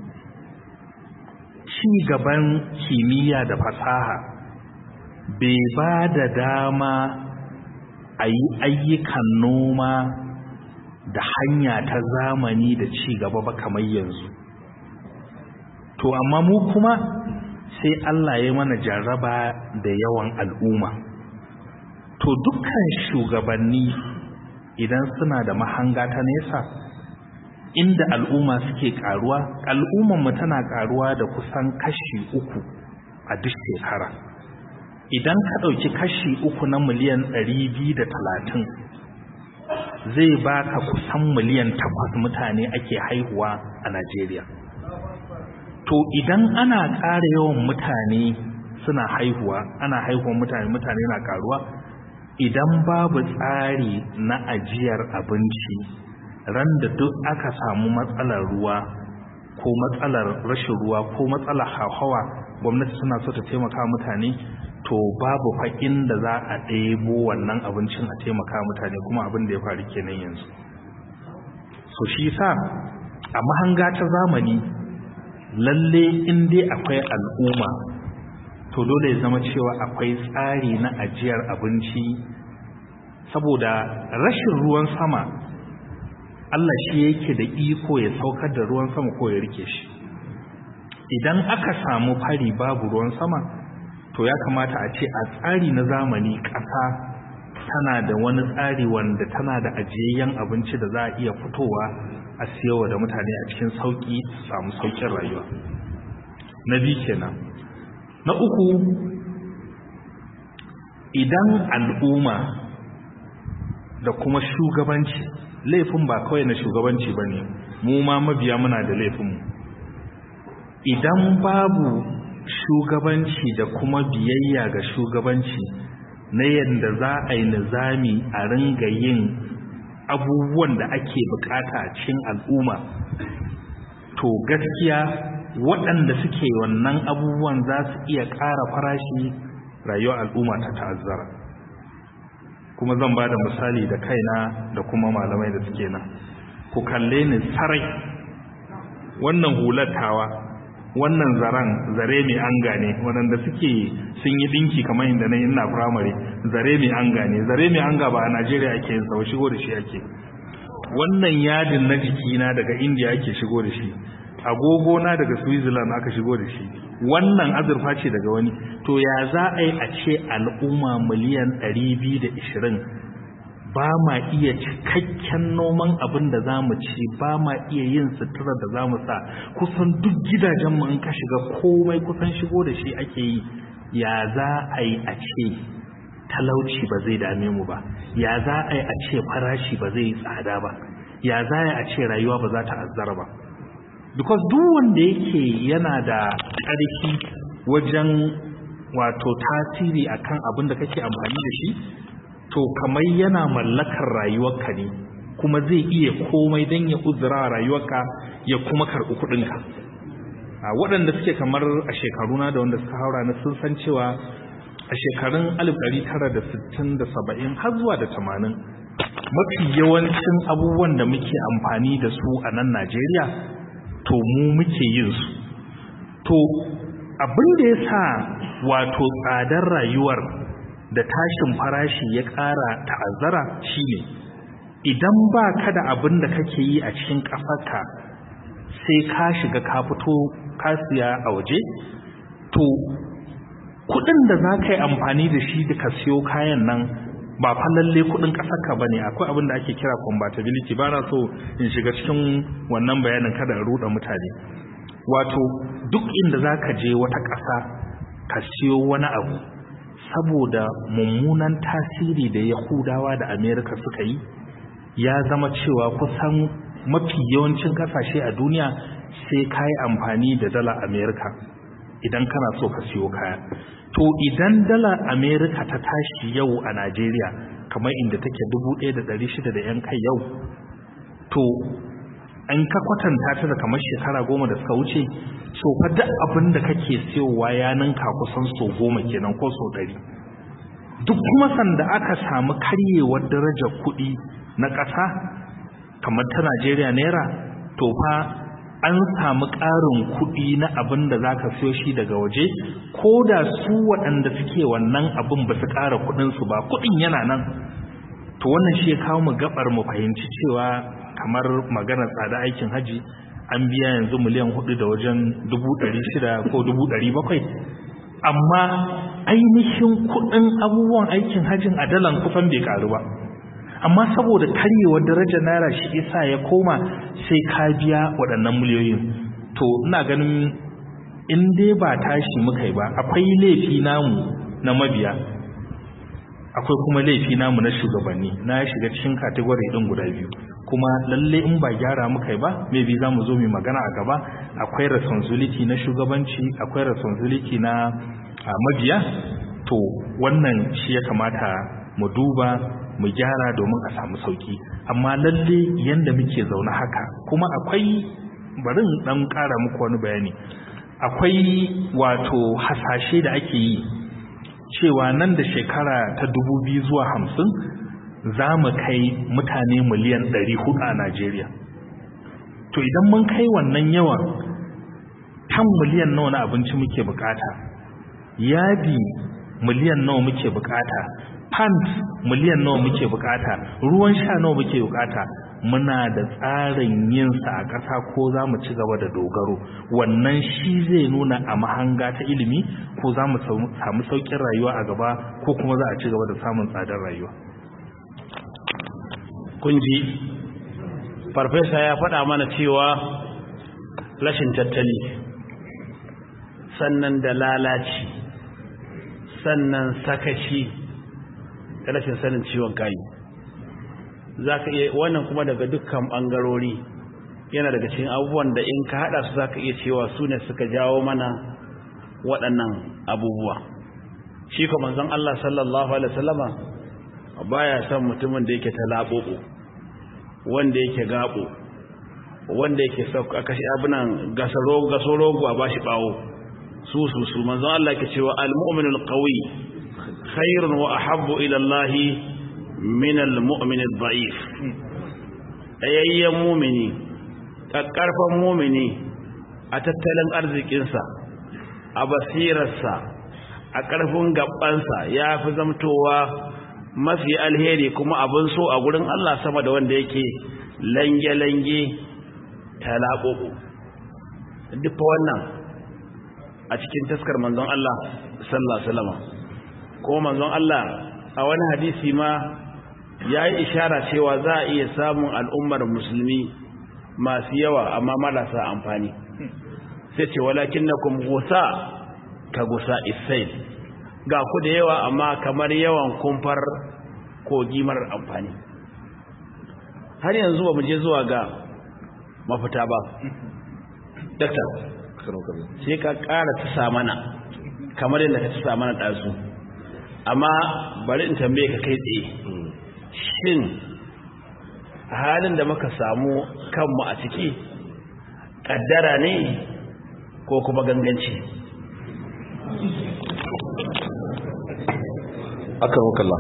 ci gaban kimiyya da fasaha bai ba da dama a yi ayyukan noma da hanya ta zamani da ci gaba ba kamar yanzu to amma mu kuma sai Allah ya mana jarraba da yawan al'umma to dukkan shugabanni idan suna da mahanga ta nesa inda al'umma suke karuwa al'umman mu tana karuwa da kusan kashi uku a duk shekara idan ka ɗauki kashi uku na miliyan ɗari biyu da talatin zai baka kusan miliyan takwas mutane ake haihuwa a Najeriya to idan ana ƙara yawan mutane suna haihuwa ana haihuwan mutane mutane na karuwa idan babu tsari na ajiyar abinci ran da duk aka samu matsalar ruwa ko matsalar rashin ruwa ko matsalar hauhawa gwamnati suna so ta taimaka mutane to babu faƙin da za a ɗebo wannan abincin a taimaka mutane kuma abin da ya faru kenan yanzu so shi sa a mahanga ta zamani lalle in dai akwai al'umma to dole ya zama cewa akwai tsari na ajiyar abinci saboda rashin ruwan sama Allah shi yake da iko ya saukar da ruwan sama ko ya rike shi idan aka samu fari babu ruwan sama to ya kamata a ce a tsari na zamani ƙasa tana da wani tsari wanda tana da ajiyayyen abinci da za a iya fitowa a siyowa da mutane a cikin sauƙi su samu sauƙin rayuwa na biyu kenan na uku idan al'umma da kuma shugabanci laifin ba kawai na shugabanci ba ne mu ma mabiya muna da laifinmu idan babu shugabanci da kuma biyayya ga shugabanci na yadda za a yi nizami a ringa yin abubuwan da ake bukata a cikin al'umma to gaskiya waɗanda suke wannan abubuwan za su iya ƙara farashi rayuwar al'umma ta ta'azzara kuma zan ba da misali da kaina da kuma malamai da suke nan ku kalle ni sarai wannan hulatawa wannan zaren zare mai an gane waɗanda suke sun yi ɗinki kamar inda na ina firamare zare mai an gane zare mai an ba a najeriya ake yin sau shigo da shi ake wannan yadin na jikina daga indiya ake shigo da shi agogo na daga switzerland aka shigo da shi wannan azurfa ce daga wani to ya za a yi a ce al'umma miliyan 220 ba ma iya cikakken noman abin da za mu ci ba ma iya yin sutura da za mu sa kusan duk gidajenmu in ka shiga komai kusan shigo da shi ake yi ya za a yi a ce talauci ba zai dame mu ba ya za a yi a ce farashi ba zai yi tsada ba ya za a yi a ce rayuwa ba za ta azzara ba because duk wanda yake yana da ƙarfi wajen wato tasiri akan abin da kake amfani da shi to kamar yana mallakar rayuwarka ne kuma zai iya komai don ya uzura rayuwarka ya kuma karɓi kuɗinka a waɗanda suke kamar a shekaruna da wanda suka haura na sun san cewa a shekarun 1960 da 70 har zuwa da 80 mafi yawancin abubuwan da muke amfani da su a nan Najeriya to mu muke yin su to abin da ya sa wato tsadar rayuwar da tashin farashi ya ƙara ta'azzara shine idan ba ka da abin da kake yi a cikin ƙasarka sai ka shiga ka fito ka siya a waje to kudin da za ka yi amfani da shi da ka siyo kayan nan ba fa lalle kudin ƙasarka ba ne akwai abin da ake kira compatibility ba na so in shiga cikin wannan bayanin kada in ruɗa mutane wato duk inda za ka je wata ƙasa ka siyo wani abu saboda mummunan tasiri da yahudawa da amerika suka yi ya zama cewa kusan mafi yawancin kasashe a duniya sai ka yi amfani da dala amerika idan kana so ka siyo kaya to idan dala amerika ta tashi yau a najeriya kamar inda take 1600 da yan kai yau to an ka kwatanta ta da kamar shekara goma da suka wuce so fa duk abin da kake siyowa ya ninka kusan so goma kenan ko so ɗari duk kuma sanda aka samu karyewar darajar kuɗi na ƙasa kamar ta Najeriya naira to fa an samu ƙarin kuɗi na abin da za ka siyo shi daga waje ko da su waɗanda suke wannan abin ba su ƙara kuɗinsu ba kuɗin yana nan to wannan shi ya kawo mu gabar mu fahimci cewa kamar maganar tsada aikin haji an biya yanzu miliyan hudu da wajen dubu ɗari shida ko dubu ɗari bakwai amma ainihin kuɗin abubuwan aikin hajin a dalan kusan bai ƙaru ba amma saboda karyewar darajar naira shi isa ya koma sai ka biya waɗannan miliyoyin to ina ganin in dai ba tashi muka yi ba akwai laifi namu na mabiya akwai kuma laifi namu na shugabanni na shiga cikin kategori ɗin guda biyu kuma lalle in ba gyara muka yi ba maybe za mu zo mu magana a gaba akwai responsibility na shugabanci akwai responsibility na mabiya to wannan shi ya kamata mu duba mu gyara domin a samu sauki amma lalle yanda muke zaune haka kuma akwai barin dan ƙara muku wani bayani akwai wato hasashe da ake yi cewa nan da shekara ta dubu biyu zuwa hamsin za mu kai mutane miliyan ɗari hudu a Najeriya to idan mun kai wannan yawan kan miliyan nawa na abinci muke bukata yadi miliyan nawa muke bukata pant miliyan nawa muke bukata ruwan sha nawa muke bukata muna da tsarin yin sa a ƙasa ko za mu ci gaba da dogaro wannan shi zai nuna a mahanga ta ilimi ko za mu samu sauƙin rayuwa a gaba ko kuma za a ci gaba da samun tsadar rayuwa kun ji farfesa ya faɗa mana cewa rashin tattali sannan da lalaci sannan sakaci da rashin sanin ciwon kayi za ka iya wannan kuma daga dukkan ɓangarori yana daga cikin abubuwan da in ka haɗa su za ka iya cewa su ne suka jawo mana waɗannan abubuwa shi kuma manzon Allah sallallahu alaihi wasallama baya son mutumin da yake talaɓoɓo wanda yake gaɓo wanda yake sauka kashi abinan gasorogo a bashi ɓawo su su su manzon Allah ke cewa al-mu'minul qawi khairun wa ahabbu ila Allah min al-mu'min ad-da'if ayayyan mu'mini kakkarfan mu'mini a tattalin arzikinsa a basirarsa a ƙarfin gabansa ya fi zamtowa mafi alheri kuma abin so a gurin Allah sama da wanda yake lange-lange talaɓoɓo duk wannan a cikin taskar manzon Allah sallallahu alaihi wasallam ko manzon Allah a wani hadisi ma yayi ishara cewa za a iya samun al'ummar musulmi masu yawa amma marasa amfani sai ce walakinnakum gusa ka gusa isai ga ku da yawa amma kamar yawan kumfar kogi marar amfani har yanzu ba mu je zuwa ga mafita ba daktar sai ka ƙara tusa mana kamar yadda ka ci mana ɗazu amma bari in tambaye ka kai tsaye shin halin da muka samu kanmu a ciki ƙaddara ne ko kuma ganganci aka rukalla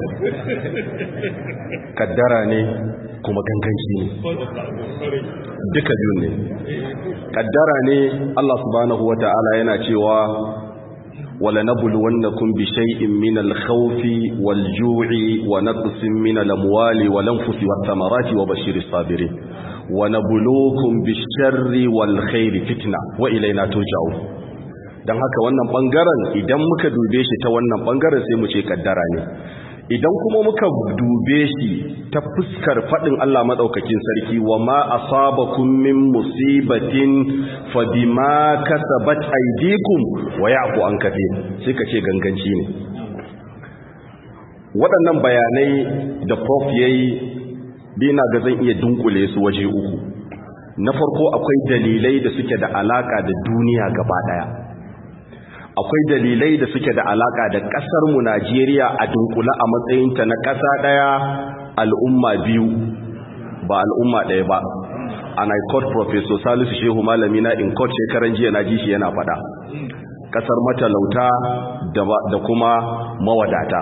kaddara ne kuma ganganci ne duka biyun ne kaddara ne Allah subhanahu wata'ala yana cewa wala nabluwannakum bi shay'in min al-khawfi wal-ju'i wa naqsin min al-amwali wal-anfusi wath-thamarati wa bashiris sabirin wa nabluukum bish-sharri wal-khairi fitna wa ilayna turja'un don haka wannan bangaren idan muka dube shi ta wannan bangaren sai mu ce kaddara ne idan kuma muka dube shi ta fuskar fadin Allah madaukakin sarki wa ma asabakum min musibatin fa bima kasabat aydikum wa ya'fu an kathir sai ka ce ganganci ne waɗannan bayanai da prof yayi dina ga zan iya dunkule su waje uku na farko akwai dalilai da suke da alaka da duniya gaba daya akwai dalilai da suke da alaka da kasar mu Najeriya a dunkula a matsayinta na kasa daya al'umma biyu ba al'umma daya ba and I quote Professor Salisu Shehu malami na in court shekaran jiya na ji shi yana fada kasar matalauta da kuma mawadata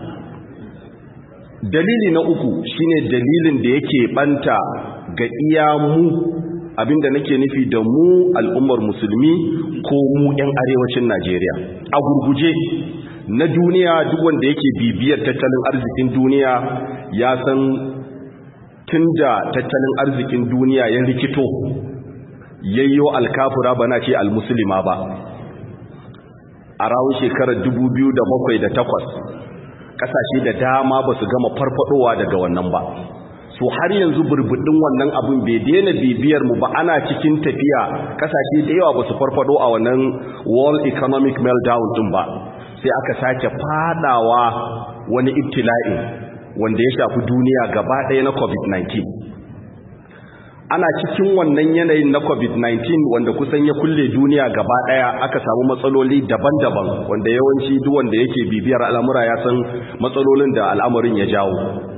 dalili na uku shine dalilin da yake banta ga iya mu abinda nake nufi da mu al'ummar musulmi ko mu 'yan arewacin Najeriya a gurguje na duniya duk wanda yake bibiyar tattalin arzikin duniya ya san tunda tattalin arzikin duniya ya rikito yayyo alkafura bana ce almuslima ba a rawun shekarar 2007 da 8 kasashe da dama ba su gama farfadowa daga wannan ba so har yanzu burbudin wannan abin bai daina bibiyar mu ba ana cikin tafiya kasashe da yawa ba su farfado a wannan world economic meltdown din ba sai aka sake fadawa wani ibtila'i wanda ya shafi duniya gaba ɗaya na covid-19 ana cikin wannan yanayin na covid-19 wanda kusan ya kulle duniya gaba ɗaya aka samu matsaloli daban-daban wanda yawanci duk wanda yake bibiyar al'amura ya san matsalolin da al'amarin ya jawo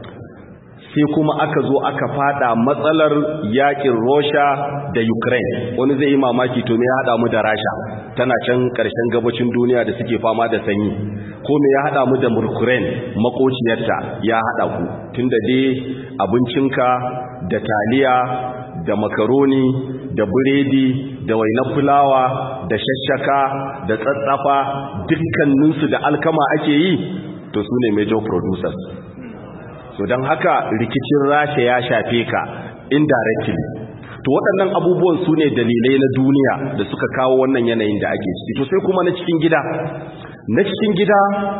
sai kuma aka zo aka fada matsalar yakin Russia da Ukraine wani zai yi mamaki to me ya hada mu da Rasha tana can karshen gabacin duniya da suke fama da sanyi ko me ya hada mu da Ukraine makociyarta ya hada ku tunda dai abincinka da taliya da makaroni da biredi da wainar fulawa da shashaka da tsatsafa dukkaninsu da alkama ake yi to su ne major producers so don haka rikicin rasha ya shafe ka indirectly to waɗannan abubuwan su ne dalilai na duniya da suka kawo wannan yanayin da ake ciki to sai kuma na cikin gida na cikin gida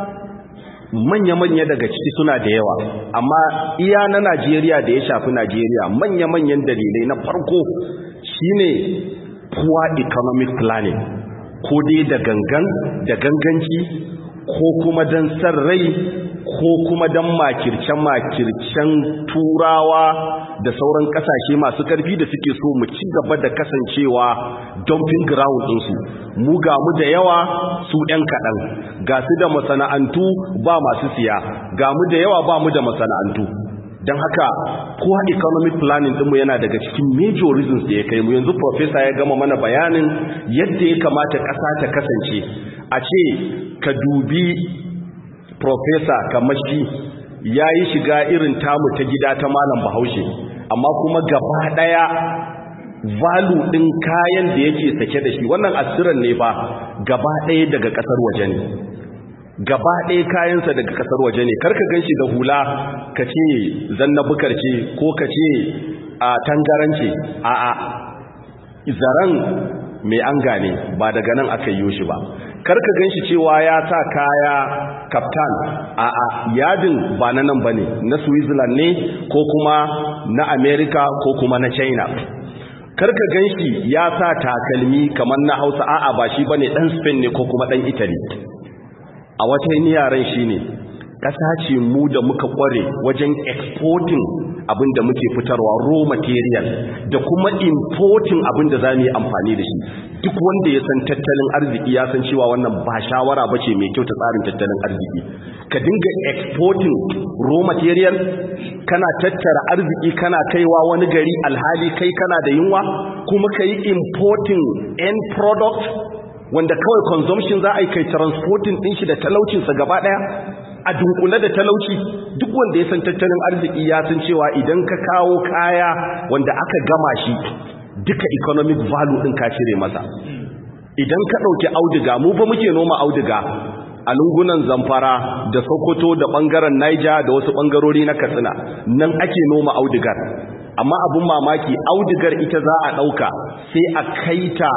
manya-manya daga ciki suna da yawa amma iya na najeriya da ya shafi najeriya manya-manyan dalilai na farko shine poor economic planning ko dai da gangan da ganganci ko kuma don san rai ko kuma don makirce-makircen turawa da sauran kasashe masu karfi da suke so mu ci gaba da kasancewa dumping ground ɗinsu mu ga mu da yawa su ɗan kaɗan ga su da masana'antu ba masu siya ga mu da yawa ba mu da masana'antu don haka kowa economic planning ɗinmu yana daga cikin major reasons da ya kai mu yanzu professor ya gama mana bayanin yadda ya kamata ƙasa ta kasance a ce ka dubi professor kamar shi ya yi shiga irin tamu ta gida ta malam bahaushe amma kuma gaba ɗaya valu ɗin kayan da yake sake da shi wannan asiran ne ba gaba ɗaya daga ƙasar waje ne gaba ɗaya kayansa daga ƙasar waje ne karka gan shi da hula ka ce zanna bukar ce ko ka ce a tangarance a a zaren mai an gane ba daga nan aka yi shi ba karka gan shi cewa ya sa kaya kaftan a a yadin ba na nan ba ne na switzerland ne ko kuma na america ko kuma na china karka gan shi ya sa takalmi kamar na hausa a'a ba shi ba ne ɗan spain ne ko kuma ɗan italy a wata yaren shi ne ƙasa ce mu da muka ƙware wajen exporting abin da muke fitarwa raw material da kuma importing abin da za mu yi amfani da shi duk wanda ya san tattalin arziki ya san cewa wannan ba shawara ba ce mai kyau ta tsarin tattalin arziki ka dinga exporting raw material kana tattara arziki kana kaiwa wani gari alhali kai kana da yunwa kuma ka yi importing end product wanda kawai consumption za a yi kai transporting ɗin shi da talaucinsa gaba ɗaya a dunkule da talauci duk wanda ya san tattalin arziki ya san cewa idan ka kawo kaya wanda aka gama shi duka economic value ɗin ka cire masa idan ka ɗauki auduga mu fa muke noma auduga a lungunan zamfara da sokoto da ɓangaren naija da wasu ɓangarori na katsina nan ake noma audugar amma abin mamaki audugar ita za a ɗauka sai a kaita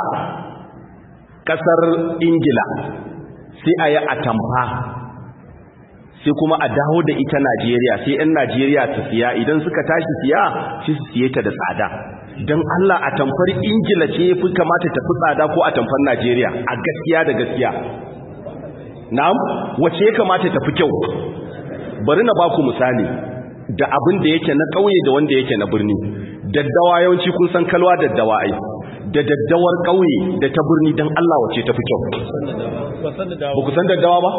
ƙasar ingila sai a yi atamfa sai kuma a dawo da ita najeriya sai 'yan najeriya su siya idan suka tashi siya shi su siye ta da tsada don allah atamfar ingila ce ya fi kamata tafi tsada ko atamfar najeriya a gaskiya da gaskiya na'am wace ya kamata tafi kyau bari na baku misali da abin da yake na ƙauye da wanda yake na birni daddawa yawanci kun san kalwa daddawa ai da daddawar ƙauye da ta birni don Allah wace ta fi kyau ba ku san daddawa ba?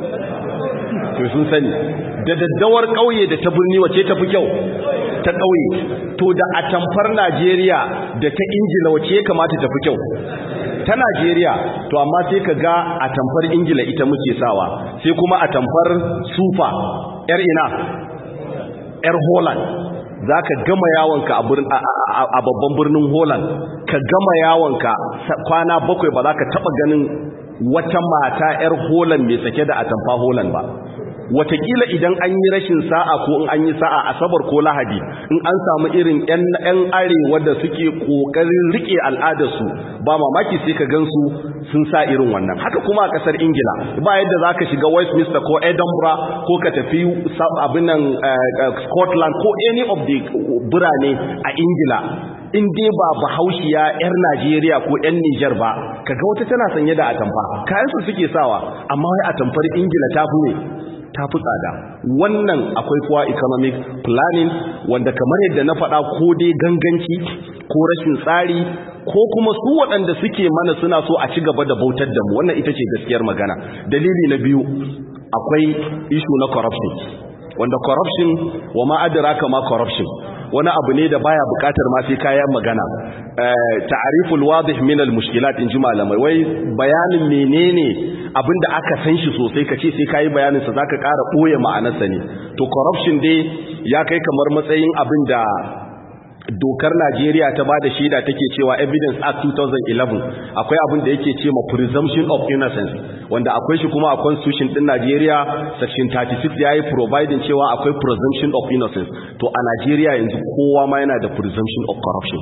to sun sani da daddawar ƙauye da ta birni wace ta fi kyau ta ƙauye to da atamfar Najeriya da ta Ingila wace ya kamata ta fi kyau ta Najeriya to amma sai ka ga atamfar Ingila ita muke sawa sai kuma atamfar sufa yar ina yar Holland za ka gama yawonka a babban birnin Holland ka gama yawonka kwana bakwai ba za ka taba ganin wata mata 'yar Holland mai sake da atamfa Holland ba watakila idan an yi rashin sa'a ko in an yi sa'a asabar ko lahadi in an samu irin 'yan arewa da suke kokarin rike al'adarsu ba mamaki sai ka gansu sun sa irin wannan haka kuma a kasar ingila ba yadda za ka shiga westminster ko edinburgh ko ka tafi abin nan scotland ko any of the birane a ingila in dai ba bahaushiya 'yar najeriya ko 'yan nijar ba kaga wata tana sanye da atamfa kayansu suke sawa amma wai atamfar ingila ta fi ne ta fi tsada wannan akwai kuwa economic planning wanda kamar yadda na faɗa ko dai ganganci ko rashin tsari ko kuma su waɗanda suke mana suna so a ci gaba da bautar da mu wannan ita ce gaskiyar magana dalili na biyu akwai issue na corruption wanda corruption wa ma adraka ma corruption wani abu ne da baya bukatar ma sai kayan magana ta'riful wadih min al mushkilat in ji malamai wai bayanin menene abinda aka san shi sosai kace sai kai bayanin sa zaka ƙara boye ma'anarsa ne to corruption dai ya kai kamar matsayin abinda dokar Najeriya ta bada shaida take cewa Evidence Act 2011 akwai abin da yake cewa presumption of innocence wanda akwai shi kuma a constitution din Najeriya section 36 yayi providing cewa akwai presumption of innocence to a Najeriya yanzu kowa ma yana da presumption of corruption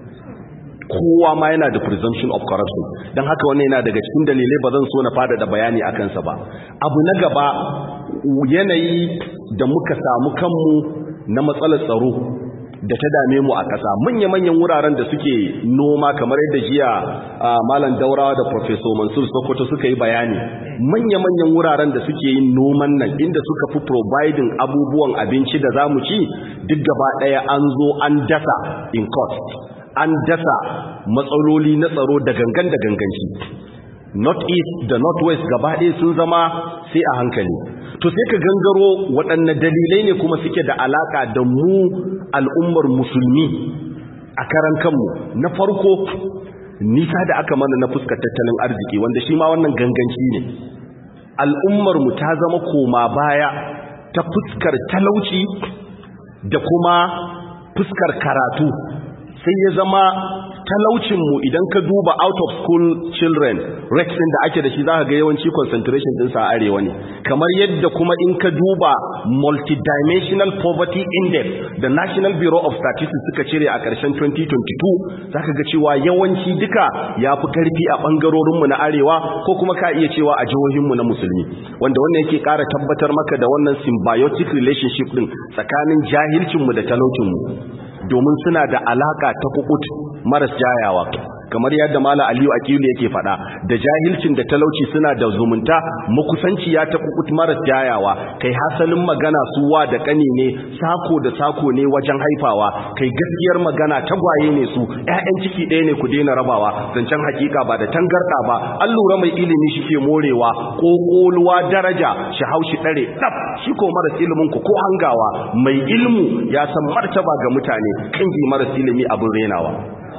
kowa ma yana da presumption of corruption don haka wannan yana daga cikin dalilai ba zan so na fada da bayani a kansa ba abu na gaba yanayi da muka samu kanmu na matsalar tsaro da ta dame mu a ƙasa manya-manyan wuraren da suke noma kamar yadda jiya malam daurawa da professor mansur sokoto suka yi bayani manya-manyan wuraren da suke yin noman nan inda suka fi providing abubuwan abinci da zamu ci duk gaba ɗaya an zo an dasa in cost an dasa matsaloli na tsaro da gangan da ganganci north east da north west gaba ɗaya sun zama sai a hankali to sai ka gangaro waɗanne dalilai ne kuma suke da alaka da mu al'ummar musulmi a karan kanmu na farko nisa da aka mana na fuskar tattalin arziki wanda shi ma wannan ganganci ne al'ummar mu ta zama koma baya ta fuskar talauci da kuma fuskar karatu sai ya zama talaucinmu idan ka duba out of school children rates din da ake da shi zaka ga yawanci concentration din sa arewa ne kamar yadda kuma in ka duba multidimensional poverty index da National Bureau of Statistics suka cire a ƙarshen 2022 zaka ga cewa yawanci duka yafi karfi a bangarorin mu na arewa ko kuma ka iya cewa a jihohin mu na musulmi wanda wannan yake ƙara tabbatar maka da wannan symbiotic relationship din tsakanin jahilcin mu da talaucin mu domin suna da alaka ta kukut maras jayawa kamar yadda mala aliyu akilu yake faɗa da jahilcin da talauci suna da zumunta makusanci ya taɓa kutmar yayawa kai hasalin magana suwa da ƙani ne sako da sako ne wajen haifawa kai gaskiyar magana tagwaye ne su ƴaƴan ciki ɗaya ne ku daina rabawa zancen hakika ba da tangarɗa ba an lura mai ilimi shi ke morewa ko ƙoluwa daraja shi haushi ɗare ɗaf shi ko maras ilimin ku ko hangawa mai ilmu ya san martaba ga mutane kangi maras ilimi abin renawa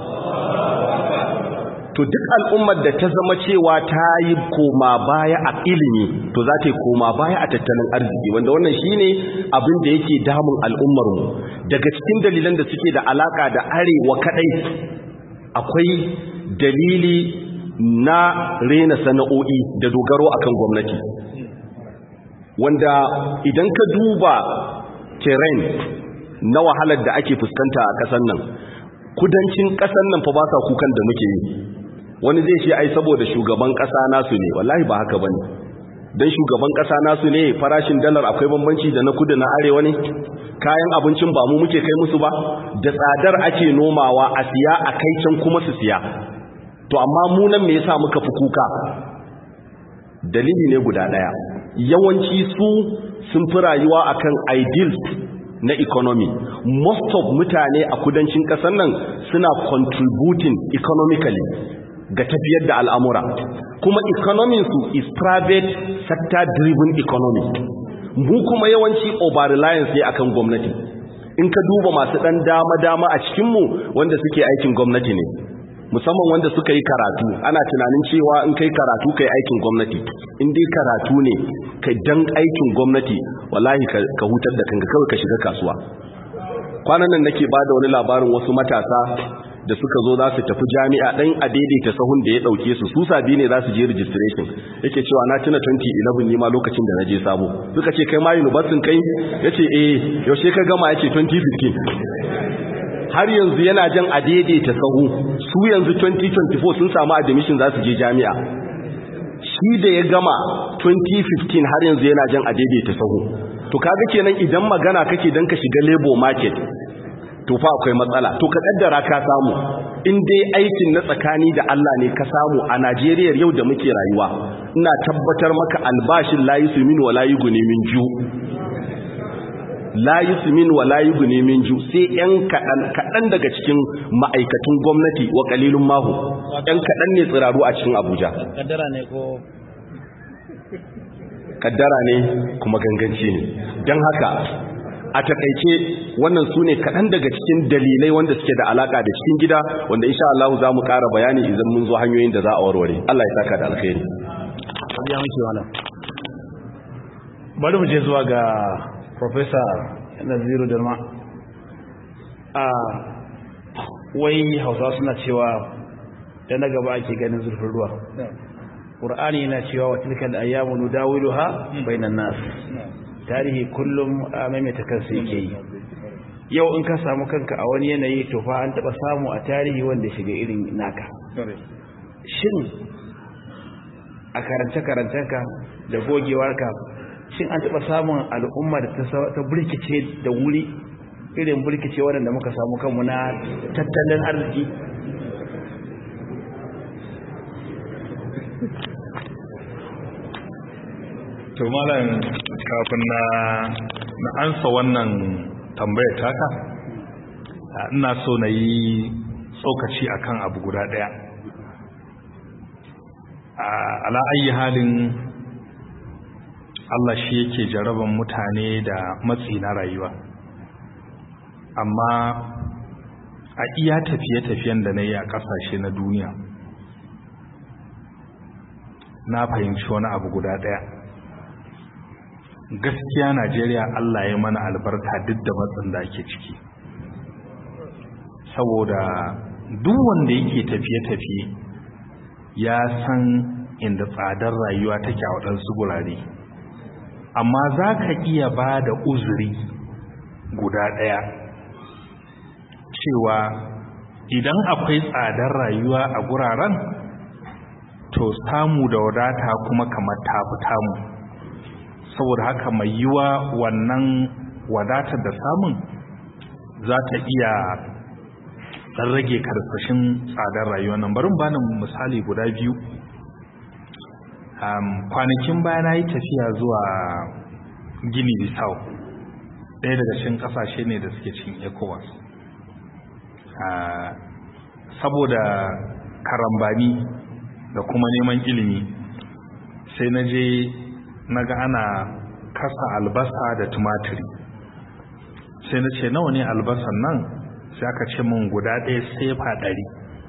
to duk al'ummar da ta zama cewa ta yi koma baya a ilimi to za ta yi koma baya a tattalin arziki wanda wannan shine abin da yake damun al'ummarmu daga cikin dalilan da suke da alaka da arewa kadai akwai dalili na rena sana'o'i da dogaro akan gwamnati wanda idan ka duba terrain na wahalar da ake fuskanta a ƙasar nan kudancin ƙasar nan fa ba sa kukan da muke yi wani zai ce ai saboda shugaban ƙasa nasu ne wallahi ba haka bane dan shugaban ƙasa nasu ne farashin dalar akwai bambanci da na kudu na arewa ne kayan abincin ba mu muke kai musu ba da tsadar ake nomawa a siya a kai can kuma su siya to amma mu nan me yasa muka fi kuka dalili ne guda daya yawanci su sun fi rayuwa akan ideals na economy most of mutane a kudancin kasar nan suna contributing economically ga tafiyar da al'amura kuma economy su is private sector driven economy mu kuma yawanci over reliance ne akan gwamnati in ka duba masu dan dama-dama a cikinmu wanda suke aikin gwamnati ne musamman wanda suka yi karatu ana tunanin cewa in kai karatu kai aikin gwamnati in dai karatu ne kai dan aikin gwamnati wallahi ka hutar da kanka kawai ka shiga kasuwa kwanan nan nake bada wani labarin wasu matasa da suka zo za su tafi jami'a dan a daidaita sahun da ya dauke su su sabi ne za su je registration yake cewa na tuna 2011 ne ma lokacin da na je sabo suka ce kai ma university kai yace eh yaushe ka gama yace 2015 har yanzu yana jan a daidaita sahu su yanzu 2024 sun samu admission za su je jami'a shi da ya gama 2015 har yanzu yana jan a daidaita sahu to kaga kenan idan magana kake dan ka shiga labor market to fa akwai matsala to ka kaddara ka samu in dai aikin na tsakani da Allah ne ka samu a Najeriya yau da muke rayuwa ina tabbatar maka albashin la yusmin wa la yughni min ju la yusmin wa la yughni min ju sai yan kadan kadan daga cikin ma'aikatun gwamnati wa qalilun mahu yan kadan ne tsiraru a cikin Abuja kaddara ne ko kaddara ne kuma ganganci ne dan haka a takaice wannan su ne kaɗan daga cikin dalilai wanda suke da alaƙa da cikin gida wanda insha Allah za mu ƙara bayani idan mun zo hanyoyin da za a warware Allah ya saka da alkhairi ya muke wala bari mu je zuwa ga professor Naziru Dalma a wai Hausa suna cewa da na gaba ake ganin zurfin ruwa Qur'ani yana cewa wa tilkal ayyamu nudawiluha bainan nas tarihi kullum a maimaita kansa yake yi yau in ka samu kanka a wani yanayi to fa an taba samu a tarihi wanda shiga irin naka shin a karance-karancenka da gogewarka shin an taba samun al'umma da ta burkice da wuri irin burkice waɗanda muka samu kanmu na tattalin arziki to malam kafin na na ansa wannan tambayar taka ina so na yi tsokaci akan abu guda daya ala ayi halin Allah shi yake jaraban mutane da matsi na rayuwa amma a iya tafiye-tafiyen da na yi a ƙasashe na duniya na fahimci wani abu guda ɗaya gaskiya najeriya allah ya mana albarka duk da matsin da ake ciki saboda duk wanda yake tafiye-tafiye ya san inda tsadar rayuwa take a waɗansu gurare amma za ka iya ba da uzuri guda ɗaya cewa idan akwai tsadar rayuwa a guraren to samu da wadata kuma kamar tafi tamu saboda haka mai yiwa wannan wadatar da samun za ta iya dan rage karkashin tsadar rayuwa nan barin bani misali guda biyu um, kwanakin baya na yi tafiya zuwa gini bisau ɗaya daga cikin ƙasashe ne da suke cikin ecowas uh, saboda karambani da kuma neman ilimi sai na je na ga ana kasa albasa da tumatiri sai na ce nawa ne albasan nan sai aka ce min guda ɗaya sefa ɗari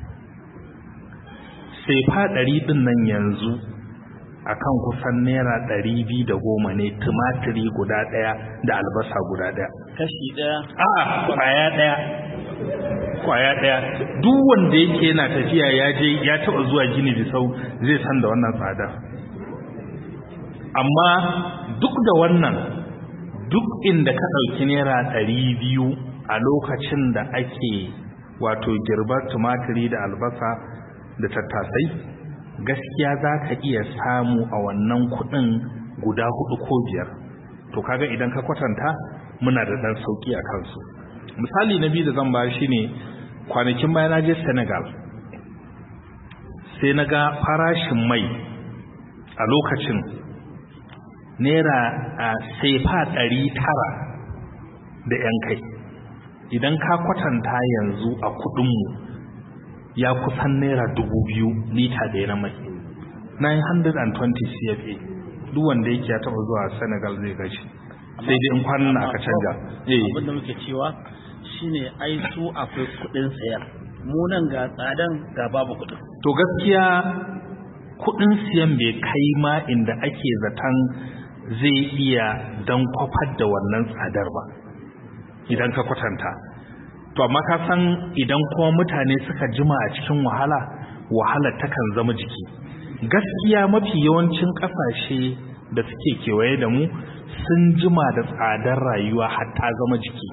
sefa ɗari ɗin nan yanzu akan kusan naira ɗari biyu da goma ne tumatiri guda ɗaya da albasa guda ɗaya kashi ɗaya a'a kwaya ɗaya kwaya ɗaya duk wanda yake yana tafiya ya je ya taɓa zuwa gini bisau zai san da wannan tsada amma duk da wannan duk inda ka ɗauki naira ɗari biyu a lokacin da ake wato girbar tumatiri da albasa da tattasai gaskiya za ka iya samu a wannan kuɗin guda hudu ko biyar to kaga idan ka kwatanta muna da ɗan sauƙi a kansu misali na biyu da zan ba shi ne kwanakin bayan na je senegal sai na ga farashin mai a lokacin naira a sefa ɗari tara da ‘yan kai idan ka kwatanta yanzu a kudinmu ya kusan naira dubu biyu lita da na mai 920 cfa duk wanda yake ya taɓa zuwa senegal zai gashi sai dai in kwanan na aka canja abinda muke cewa shine ai su akwai kudin sayar mu nan ga tsadan ga babu kudin to gaskiya kudin siyan bai kai ma inda ake zaton zai iya dan kwafar da wannan tsadar ba idan ka kwatanta to amma ka san idan kuma mutane suka jima a cikin wahala wahala takan zama jiki gaskiya mafi yawancin kasashe da suke kewaye da mu sun jima da tsadar rayuwa hatta zama jiki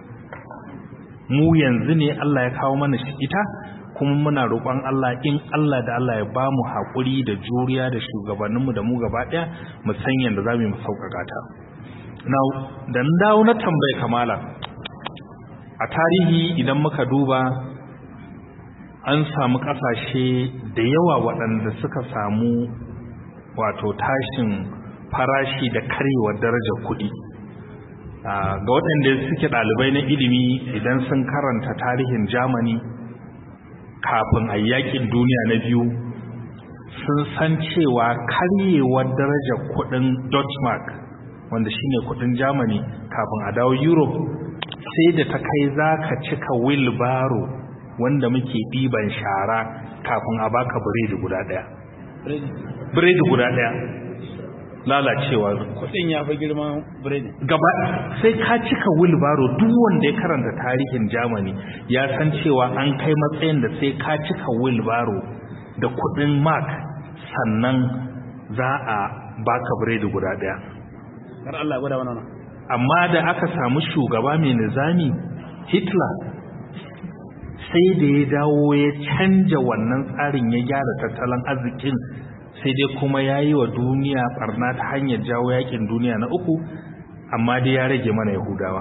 mu yanzu ne Allah ya kawo mana shi ita kuma muna roƙon Allah in Allah da Allah ya bamu haƙuri da juriya da shugabanninmu da mu gaba ɗaya mu san yadda za mu sauƙaƙa ta now dan dawo na tambaye kamala a tarihi idan muka duba an samu ƙasashe da yawa waɗanda suka samu wato tashin farashi da karyewar darajar kuɗi ga waɗanda suke ɗalibai na ilimi idan sun karanta tarihin Germany kafin a yakin duniya na biyu sun san cewa karyewar darajar kuɗin Deutschmark wanda shine kuɗin Germany kafin a dawo Europe sai da ta kai za ka cika wheelbarrow wanda muke ɗiban shara kafin a baka biredi guda ɗaya biredi guda ɗaya lalacewa kudin ya fi girman biredi gaba sai ka cika wilbaro duk wanda ya karanta tarihin Germany ya san cewa an kai matsayin da sai ka cika wilbaro da kudin mark sannan za a baka biredi guda daya kar Allah gwada wannan amma da aka samu shugaba mai nizami Hitler sai da ya dawo ya canja wannan tsarin ya gyara tattalin arzikin sai dai kuma ya yi wa duniya barna ta hanyar jawo yakin duniya na uku amma dai ya rage mana yahudawa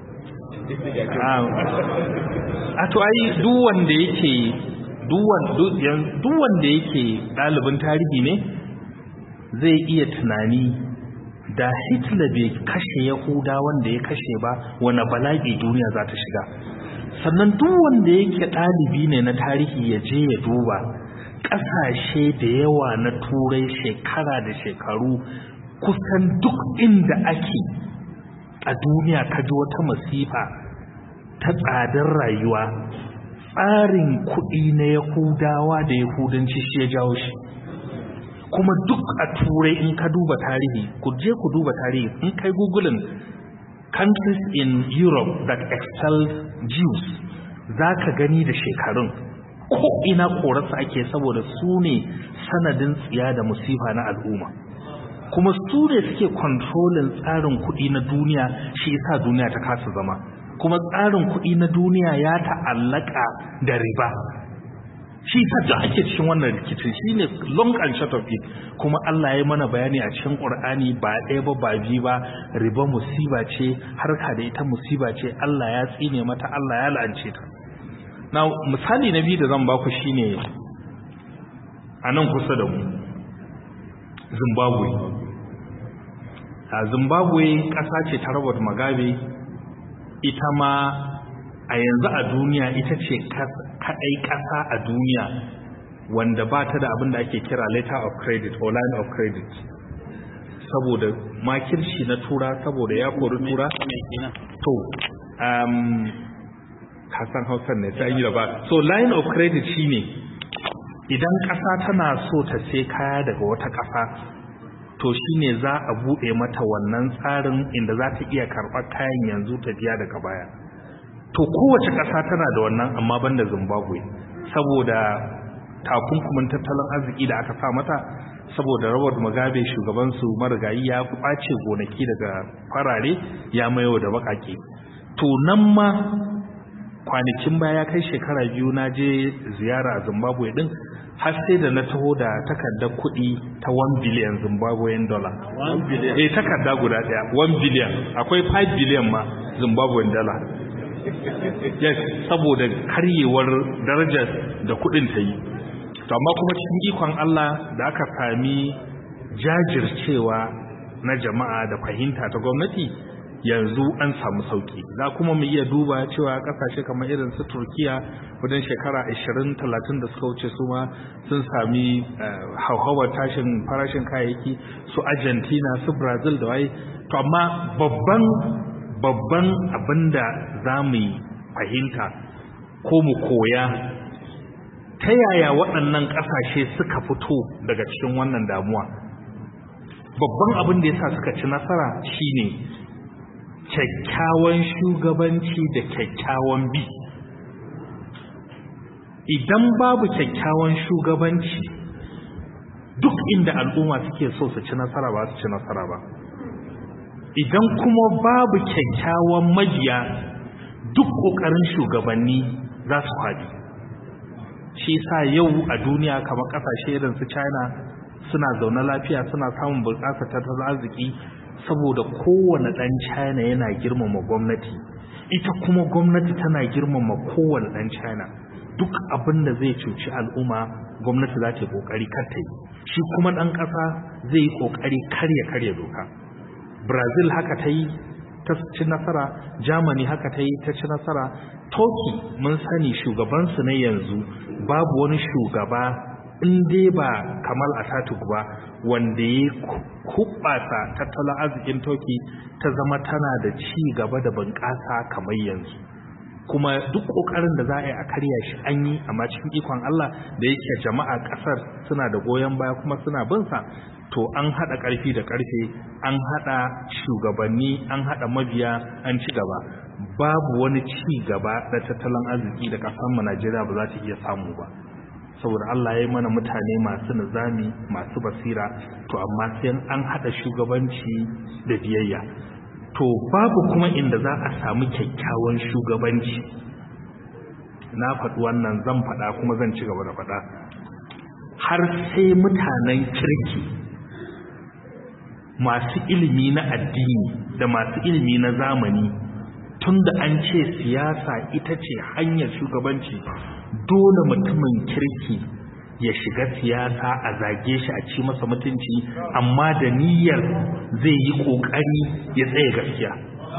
a to ai duk wanda yake duk wanda yake ɗalibin tarihi ne zai iya tunani da hitler bai kashe yahuda wanda ya kashe ba wani bala'i duniya za ta shiga sannan duk wanda yake ɗalibi ne na tarihi ya je ya duba ƙasashe da yawa na turai shekara da shekaru kusan duk inda ake a duniya kaji wata masifa ta tsadar rayuwa tsarin kuɗi na yahudawa da yahudanci shi ya jawo shi kuma duk a turai in ka duba tarihi ku je ku duba tarihi in kai googling countries in europe that excel jews za ka gani da shekarun ko ina korarsa ake saboda su ne sanadin tsiya da musifa na al'umma kuma su ne suke kontrolin tsarin kuɗi na duniya shi yasa duniya ta kasa zama kuma tsarin kuɗi na duniya ya ta'allaka da riba shi yasa da ake cikin wannan rikicin shine long and short of it kuma Allah ya mana bayani a cikin Qur'ani ba ɗaya ba ba biyu ba riba musiba ce harka da ita musiba ce Allah ya tsine mata Allah ya la'ance ta na misali na biyu da zan baku shine a nan kusa da mu zimbabwe a zimbabwe ƙasa ce ta robert mugabe ita ma a yanzu a duniya ita ce kaɗai ƙasa a duniya wanda ba ta da abin da ake kira letter of credit or line of credit saboda makirci na tura saboda ya kori tura to um, kasan hausar ne sai yi da ba so line of credit shine idan ƙasa tana so ta sai kaya daga wata ƙasa to shine za a buɗe mata wannan tsarin inda za ta iya karɓar kayan yanzu ta biya daga baya to kowace ƙasa tana da wannan amma banda zimbabwe saboda takunkumin tattalin arziki da aka sa mata saboda robert mugabe shugabansu marigayi ya kwace gonaki daga farare ya mayo da bakake to nan ma kwanakin baya kai shekara biyu na je ziyara a zimbabwe din har sai da na taho da takardar kuɗi ta 1 biliyan zimbabwean dollar 1 biliyan eh takarda guda daya 1 biliyan akwai 5 biliyan ma zimbabwean dollar yes saboda karyewar darajar da kuɗin ta yi to amma kuma cikin ikon Allah da aka sami jajircewa na jama'a da fahimta ta gwamnati yanzu an samu sauki za kuma mu iya duba cewa kasashe kamar irin su Turkiya wajen shekara 20-30 da suka wuce su ma sun sami hauhawar tashin farashin kayayyaki su Argentina su Brazil da waye to amma babban babban abinda za mu fahimta ko mu koya ta yaya waɗannan ƙasashe suka fito daga cikin wannan damuwa babban abin da yasa suka ci nasara shine kyakkyawan shugabanci da kyakkyawan bi idan babu kyakkyawan shugabanci duk inda al'umma suke so su ci nasara ba su ci nasara ba idan kuma babu kyakkyawan mabiya duk ƙoƙarin shugabanni za su haɗi shi sa yau a duniya kamar ƙasashe irin su china suna zaune lafiya suna samun bunƙasa tattalin arziki saboda kowane ɗan china yana girmama gwamnati ita kuma gwamnati tana girmama kowane ɗan china duk abin da zai cuci al'umma gwamnati za ta yi ƙoƙari kar ta yi shi kuma ɗan ƙasa zai yi ƙoƙari karya karya doka brazil haka ta yi ta ci nasara germany haka ta yi ta ci nasara turkey mun sani shugabansu na yanzu babu wani shugaba in dai ba kamal ataturk ba wanda ya kubbasa tattalin arzikin turkey ta zama tana da ci gaba da bunƙasa kamar yanzu kuma duk ƙoƙarin da za a yi a karya shi an yi amma cikin ikon Allah da yake jama'a ƙasar suna da goyon baya kuma suna bin sa to an haɗa ƙarfi da ƙarfe an haɗa shugabanni an haɗa mabiya an ci gaba babu wani ci gaba da tattalin arziki da ƙasar mu Najeriya ba za ta iya samu ba saboda Allah ya yi mana mutane masu nizami masu basira to amma sai an haɗa shugabanci da biyayya to babu kuma inda za a samu kyakkyawan shugabanci na faɗi wannan zan faɗa kuma zan ci gaba da faɗa har sai mutanen kirki masu ilimi na addini da masu ilimi na zamani tunda an ce siyasa ita ce hanyar shugabanci dole mutumin kirki ya shiga siyasa a zage shi a ci masa mutunci amma da niyyar zai yi kokari ya tsaye gaskiya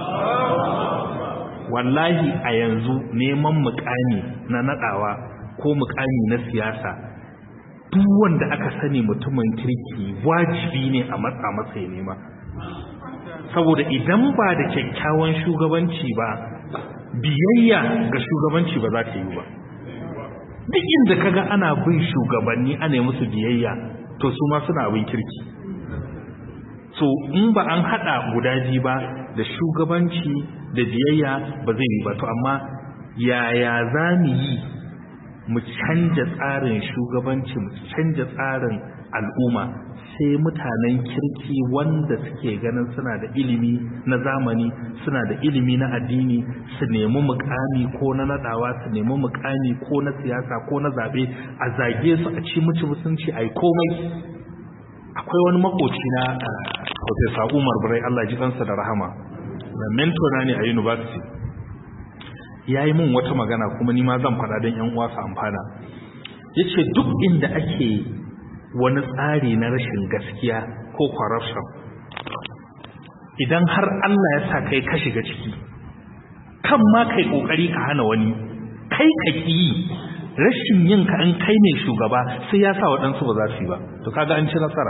wallahi a yanzu neman mukami na nadawa ko mukami na siyasa duk wanda aka sani mutumin kirki wajibi ne a matsa masa ya nema saboda idan ba da kyakkyawan shugabanci ba biyayya ga shugabanci ba za ta yi ba duk inda kaga ana bin shugabanni ana yi musu biyayya to su ma suna abin kirki so in ba an hada guda biyu ba da shugabanci da biyayya ba zai yi ba to amma yaya za mu yi mu canja tsarin shugabanci mu canja tsarin al'umma sai mutanen kirki wanda suke ganin suna da ilimi na zamani suna da ilimi na addini su nemi mukami ko na nadawa su nemi mukami ko na siyasa ko na zabe a zage su a ci muci musunci ai komai akwai wani makoci na Professor Umar Burai Allah ji kansa da rahama na mentor na ne a university yayi min wata magana kuma ni ma zan faɗa don ƴan uwa su amfana yace duk inda ake wani tsari na rashin gaskiya ko corruption idan har Allah ya sa kai ka shiga ciki kan ma kai kokari ka hana wani kai ka ki rashin yin ka an kai ne shugaba sai ya sa waɗansu ba za su yi ba to kaga an ci nasara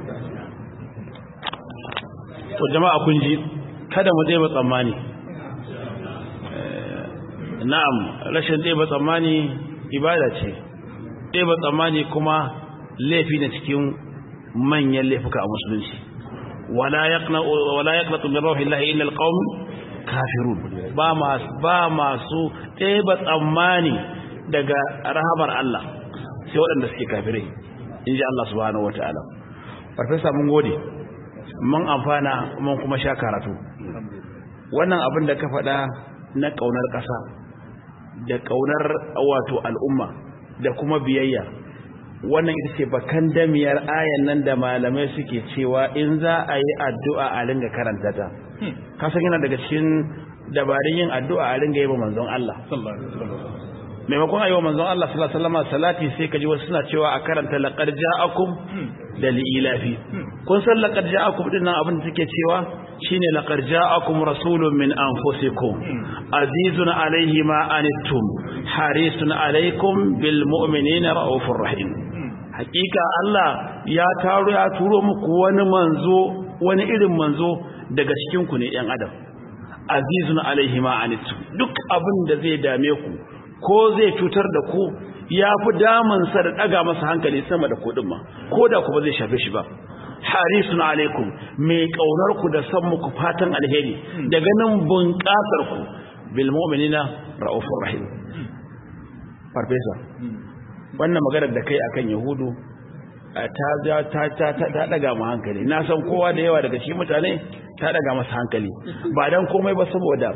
to jama'a kun ji kada mu dai ba tsammani na'am rashin dai ba tsammani ibada ce dai ba tsammani kuma laifi ne cikin manyan laifuka a musulunci wala yaqna wala yaqnatu min rahmatillahi illa alqawm kafirun ba masu ba masu dai ba tsammani daga rahamar Allah sai waɗanda suke kafirai inji Allah subhanahu wataala farfesa mun gode mun amfana mun kuma sha karatu wannan abin da ka faɗa na ƙaunar ƙasa da ƙaunar wato al'umma da kuma biyayya wannan ita ce bakan damiyar ayan nan da malamai suke cewa in za a yi addu'a a ringa karanta ta kasan yana daga cikin dabarun yin addu'a a ringa yi wa manzon Allah maimakon a yi wa manzon Allah sallallahu alaihi wasallam salati sai kaji wasu suna cewa a karanta laqad ja'akum da li'ilafi kun san laqad ja'akum din nan abin da take cewa shine laqad ja'akum rasulun min anfusikum azizun alayhi ma anittum harisun alaykum bil mu'minina raufur rahim hakika Allah ya taro ya turo muku wani manzo wani irin manzo daga cikin ku ne yan adam azizun alayhi ma anittum duk abin da zai dame ku ko zai cutar da ku ya fi damansa da ɗaga masa hankali sama da kuɗin ma ko da ku ba zai shafe shi ba harisun alaikum mai ƙaunar ku da san muku fatan alheri da ganin bunƙasar ku bil mu'minina ra'ufur rahim farfesa wannan maganar da kai akan yahudu ta ta ta ta daga mu hankali na san kowa da yawa daga cikin mutane ta daga masa hankali ba dan komai ba saboda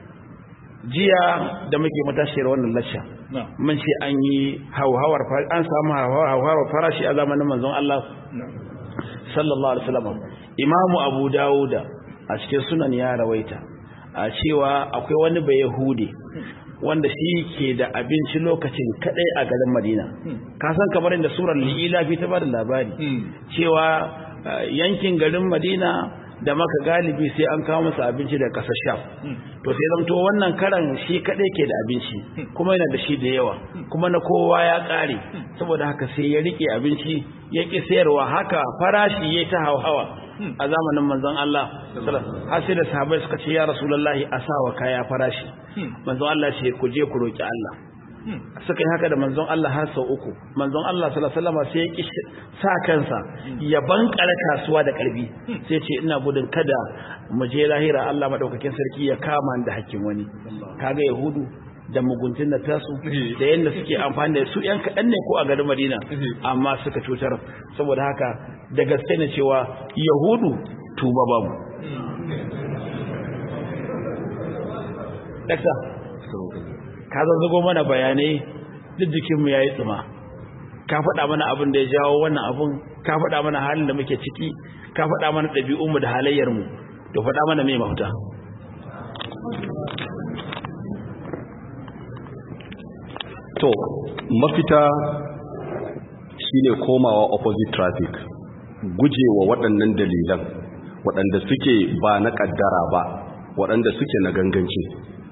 jiya da muke matashiyar wannan lacca mun ce an yi hauhawar an samu hauhawar farashi a zamanin manzon Allah sallallahu alaihi wasallam imamu abu dawuda a cikin sunan ya rawaita a cewa akwai wani bai yahudi wanda shi ke da abinci lokacin kadai a garin madina ka san kamar inda surar li'ila fi ta bada labari cewa yankin garin madina da maka galibi sai an kawo masa abinci da kasar sham to sai zamto wannan karan shi kadai ke da abinci kuma yana da shi da yawa kuma na kowa ya kare saboda haka sai ya rike abinci ya ki sayarwa haka farashi ya ta hawa a zamanin manzon Allah har sai da sahabbai suka ce ya rasulullahi a sawa kaya farashi manzon Allah ce ku je ku roki Allah suka yi haka da manzon Allah har sau uku manzon Allah sallallahu alaihi wasallam sai ya ki sa kansa ya bankare kasuwa da karbi sai ce ina gudun kada mu je lahira Allah madaukakin sarki ya kama da hakkin wani kaga yahudu da muguntun da tasu da yanda suke amfani da su yan kaɗan ne ko a garin Madina amma suka cutar saboda haka da gaske ne cewa yahudu tuba babu Dakta, ka zazzago mana bayanai duk jikinmu ya yi tsuma ka faɗa mana abin da ya jawo wannan abin ka faɗa mana halin da muke ciki ka faɗa mana ɗabi'unmu da halayyarmu to faɗa mana mai mafuta to mafita shine komawa opposite traffic gujewa waɗannan dalilan waɗanda suke ba na ƙaddara ba waɗanda suke na ganganci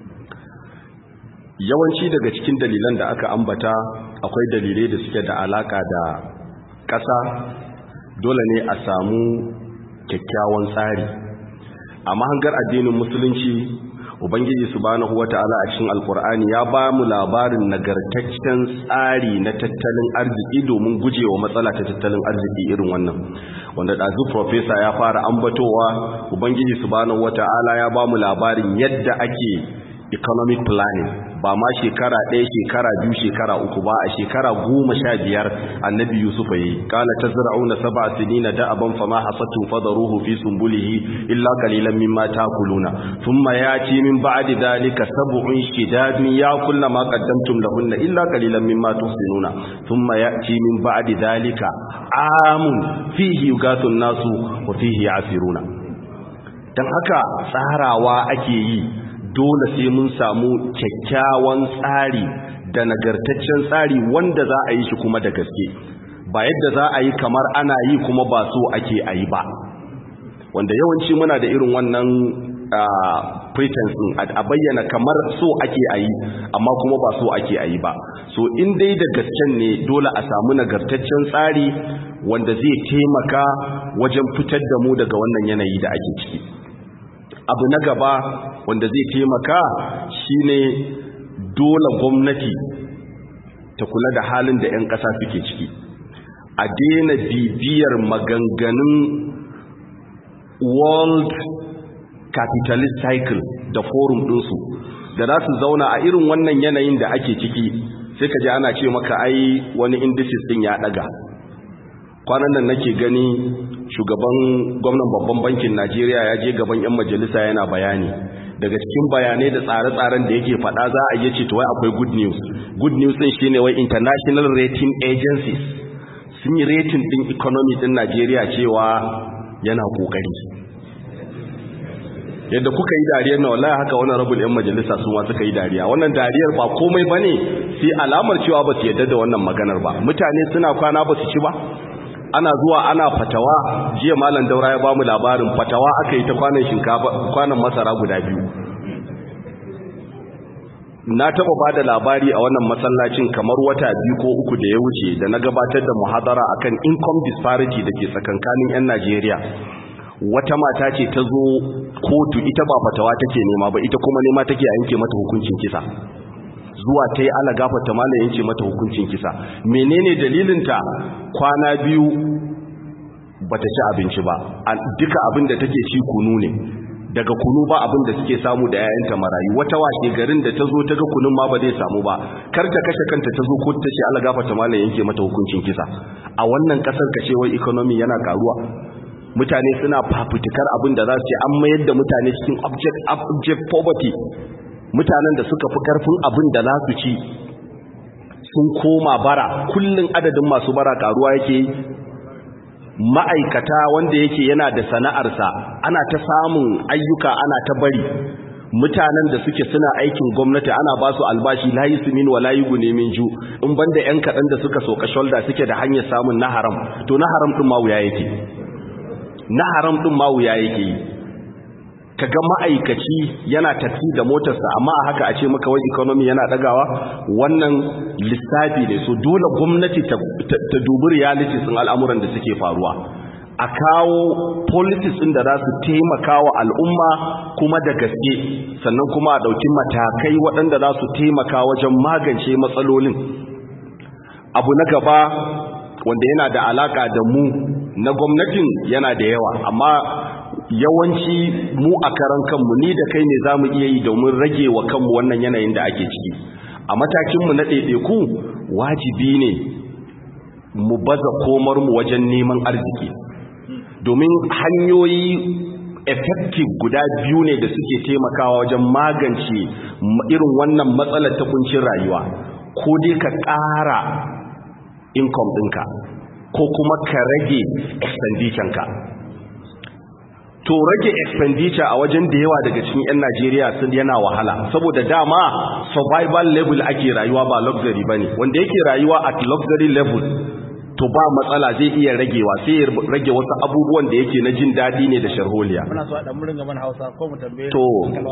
yawanci daga cikin dalilan da aka ambata akwai dalilai da suke da alaka da ƙasa dole ne a samu kyakkyawan tsari a mahangar addinin musulunci ubangiji subhanahu wata'ala a cikin alkur'ani ya ba mu labarin nagartaccen tsari na tattalin arziki domin gujewa matsala ta tattalin arziki irin wannan wanda ɗazu profesa ya fara ambatowa ubangiji subhanahu wata'ala ya ba mu labarin yadda ake economic planning ba ma shekara ɗaya shekara biyu shekara uku ba a shekara goma sha biyar annabi yusuf ya yi kala ta zira'una saba sinina da aban fama hasatun fadaruhu fi sumbulihi illa kalilan mimma takuluna thumma yati min ba'di dhalika sab'un shidadun yakulna ma qaddamtum lahunna illa kalilan mimma tuhsinuna thumma yati min ba'di dhalika amun fihi yugathu nasu wa fihi yasiruna dan haka tsarawa ake yi dole sai mun samu kyakkyawan tsari da nagartaccen tsari wanda za a yi shi kuma da gaske ba yadda za a yi kamar ana yi kuma ba so ake a yi ba wanda yawanci muna da irin wannan pretense a bayyana kamar so ake a yi amma kuma ba so ake a yi ba so in dai da gasken ne dole a samu nagartaccen tsari wanda zai taimaka wajen fitar da mu daga wannan yanayi da ake ciki abu na gaba wanda zai taimaka shine dole gwamnati ta kula da halin da 'yan ƙasa suke ciki a daina bibiyar maganganun world capitalist cycle da forum ɗinsu da za su zauna a irin wannan yanayin da ake ciki sai ka ji ana ce maka ai wani indices ɗin ya ɗaga kwanan nan nake gani shugaban gwamnan babban bankin najeriya ya je gaban 'yan majalisa yana bayani daga cikin bayanai da tsare-tsaren da yake faɗa za a iya ce to wai akwai good news good news ɗin shine wai international rating agencies sun yi rating ɗin economy ɗin najeriya cewa yana ƙoƙari yadda kuka yi dariyar na wallahi haka wannan rabul yan majalisa su ma suka yi dariya wannan dariyar ba komai bane sai alamar cewa ba su yadda da wannan maganar ba mutane suna kwana ba su ci ba ana zuwa ana fatawa jiya malam daura ya bamu labarin fatawa aka yi ta kwanan shinkafa kwanan masara guda biyu na taba bada labari a wannan masallacin kamar wata biyu ko uku da ya wuce da na gabatar da muhadara akan income disparity da ke tsakankanin 'yan Najeriya wata mata ce ta zo kotu ita ba fatawa take nema ba ita kuma nema take a yanke mata hukuncin kisa zuwa ta yi ala gafata mala yanke mata hukuncin kisa menene dalilinta kwana biyu bata ci abinci ba duka abin da take ci kunu ne daga kunu ba abin da suke samu da yayanta marayu wata washe garin da ta zo ta ga kunun ma ba zai samu ba kar ta kashe kanta ta zo kotu ta ce ala gafata mala yanke mata hukuncin kisa a wannan kasar kashe wai economy yana karuwa mutane suna fafutukar abin da za su ce an mayar da mutane cikin object, object poverty mutanen da suka fi karfin abin da za su ci sun koma bara kullum adadin masu bara karuwa yake ma'aikata wanda yake yana da sana'arsa ana ta samun ayyuka ana ta bari mutanen da suke suna aikin gwamnati ana ba su albashi layi su min wa layi gune min ju in banda yan kaɗan da suka soka shoulder suke da hanyar samun na haram to na haram ɗin ma wuya yake na haram ɗin ma wuya yake yi kaga ma'aikaci yana tafi da motarsa amma a haka a ce maka wai economy yana dagawa wannan lissafi ne so dole gwamnati ta, dubi reality sun al'amuran da suke faruwa a kawo policies ɗin da za su taimaka wa al'umma kuma da gaske sannan kuma a ɗauki matakai waɗanda za su taimaka wajen magance matsalolin abu na gaba wanda yana da alaka da mu na gwamnatin yana da yawa amma yawanci mu a karan kanmu ni da kai ne za mu iya yi domin rage wa kanmu wannan yanayin da ake ciki a matakinmu na ɗaiɗaiku wajibi ne mu baza komarmu wajen neman arziki domin hanyoyi effective guda biyu ne da suke taimakawa wajen magance irin wannan matsalar ta kuncin rayuwa ko dai ka ƙara income ɗinka ko kuma ka rage expenditure ka to rage expenditure a wajen da yawa daga cikin 'yan Najeriya sun yana wahala saboda dama survival level ake rayuwa ba luxury bane wanda yake rayuwa at luxury level to ba matsala zai iya ragewa sai ya rage wasu abubuwan da yake na jin dadi ne da sharholiya muna so a dan murin gaban Hausa ko mu tambaye to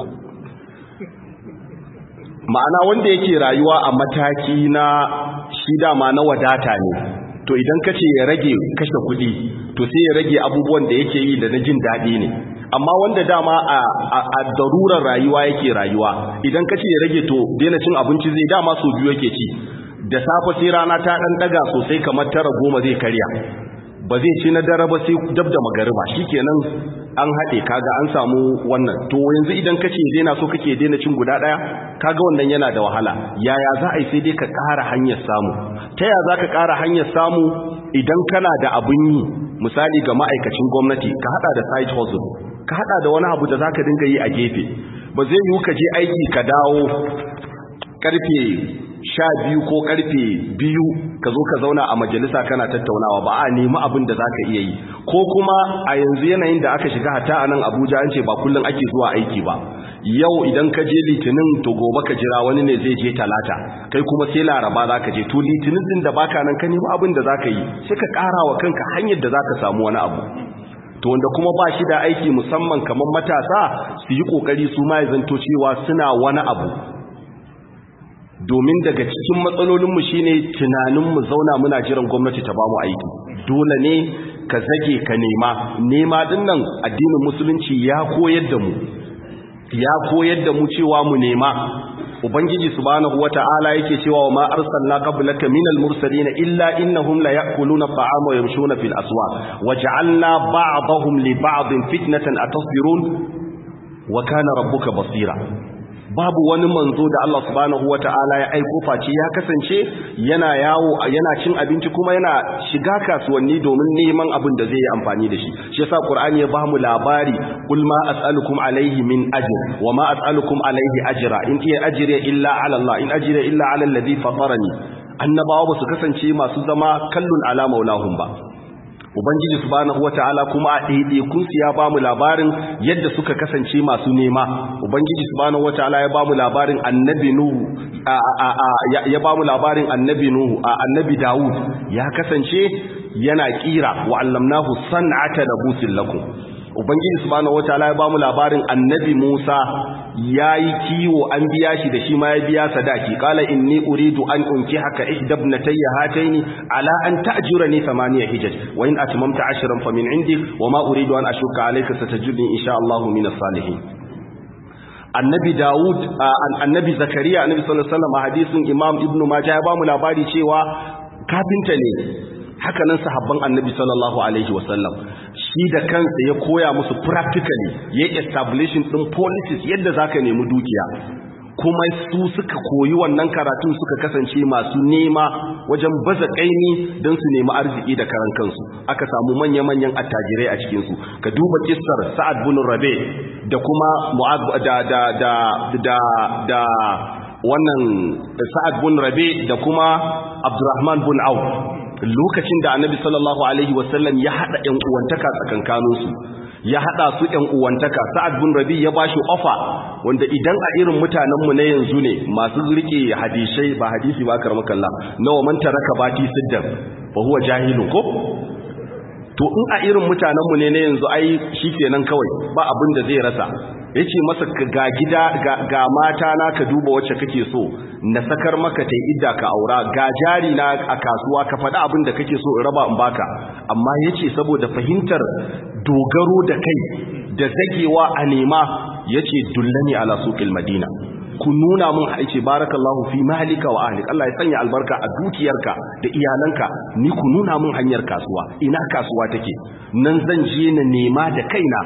ma'ana wanda yake rayuwa a mataki na shi dama na wadata ne to idan kace ya rage kashe kuɗi to sai ya rage abubuwan da yake yi da na jin daɗi ne amma wanda dama a, a, darurar rayuwa yake rayuwa idan kace ya rage to daina cin abinci zai dama so biyu yake ci da safe sai rana ta ɗan ɗaga sosai kamar tara goma zai karya ba zai ci na dare ba sai dab da magariba shikenan an haɗe kaga an samu wannan to yanzu idan kace daina so kake daina cin guda ɗaya kaga wannan yana da wahala yaya za a yi sai dai ka ƙara hanyar samu ta yaya za ka ƙara hanyar samu idan kana da abin yi misali ga ma'aikacin gwamnati ka haɗa da side hustle ka haɗa da wani abu da za ka dinga yi a gefe ba zai yiwu ka je aiki ka dawo karfe sha biyu ko karfe biyu ka zo ka zauna a majalisa kana tattaunawa ba a nemi abin da za ka iya yi ko kuma a yanzu yanayin da aka shiga hata a nan abuja an ce ba kullum ake zuwa aiki ba yau idan ka je litinin to gobe ka jira wani ne zai je talata kai kuma sai laraba za ka je to litinin din da baka nan ka nemi abin da za ka yi sai ka ƙara wa kanka hanyar da za ka samu wani abu to wanda kuma ba shi da aiki musamman kamar matasa su yi ƙoƙari su ma ya zanto cewa suna wani abu domin daga cikin matsalolinmu shine tunaninmu zauna muna jiran gwamnati ta bamu aiki dole ne ka zage ka nema nema din nan addinin musulunci ya koyar da mu ya koyar da mu cewa mu nema ubangiji subhanahu wata'ala yake cewa wa ma arsalna qablaka minal mursalin illa innahum la ya'kuluna ta'ama wa yamshuna fil aswaq waj'alna ba'dahum li ba'din fitnatan atasbirun wa kana rabbuka basira babu wani manzo da Allah subhanahu wata'ala ya aiko face ya kasance yana yawo yana cin abinci kuma yana shiga kasuwanni domin neman abin da zai yi amfani da shi shi yasa Qur'ani ya bamu labari kul ma as'alukum alayhi min ajr wa ma as'alukum alayhi ajra in iya ajri illa ala Allah in ajri illa ala alladhi fatarani annabawa ba su kasance masu zama kallun ala maulahum ba ubangiji subhanahu wata'ala kuma a ɗaiɗaikun su ya ba mu labarin yadda suka kasance masu nema ubangiji subhanahu wata'ala ya ba mu labarin annabi nuhu ya ba mu labarin annabi nuhu a annabi dawud ya kasance yana kira wa allamnahu san'ata labusin lakum ubangiji subhanahu wataala ya bamu labarin annabi Musa yayi kiwo an biya shi da shi ma ya biya sadaki qala inni uridu an unkihaka ihdabnatayya hataini ala an ta'jurani thamaniya hijaj wa in atmamta ashran famin indik wa ma uridu an ashuka alayka satajidni insha Allah min as-salihin annabi Dawud annabi Zakariya annabi sallallahu alaihi wasallam hadisin Imam Ibn Majah ya bamu labari cewa kafinta ne hakanan sahabban annabi sallallahu alaihi wasallam shi da kansa ya koya musu practically ya establishing din policies yadda zaka nemi dukiya kuma su suka koyi wannan karatun suka kasance masu nema wajen baza kaini don su nemi arziki da karan kansu aka samu manya-manyan attajirai a cikinsu ka duba kissar sa'ad bin rabe da kuma mu'ad da da da da da wannan sa'ad bin rabe da kuma abdurrahman bin auf lokacin da annabi sallallahu alaihi wasallam ya hada ƴan uwantaka tsakankaninsu ya hada su ƴan uwantaka sa'ad bin rabi ya bashi ofa wanda idan a irin mutanen mu na yanzu ne masu rike hadisai ba hadisi ba karmakalla nawa man taraka bati siddan fa huwa jahilun ko to in a irin mutanen mu ne na yanzu ai shikenan kawai ba abin da zai rasa yace masa ga gida ga mata na ka duba wacce kake so na sakar maka ta idda ka aura ga jari na a kasuwa ka faɗi abin da kake so in raba in baka amma yace saboda fahimtar dogaro da kai da zagewa a nema yace dullani ala suqil madina ku nuna mun haice barakallahu fi malika wa ahlik Allah ya sanya albarka a dukiyarka da iyalanka ni ku nuna mun hanyar kasuwa ina kasuwa take nan zan je na nema da kaina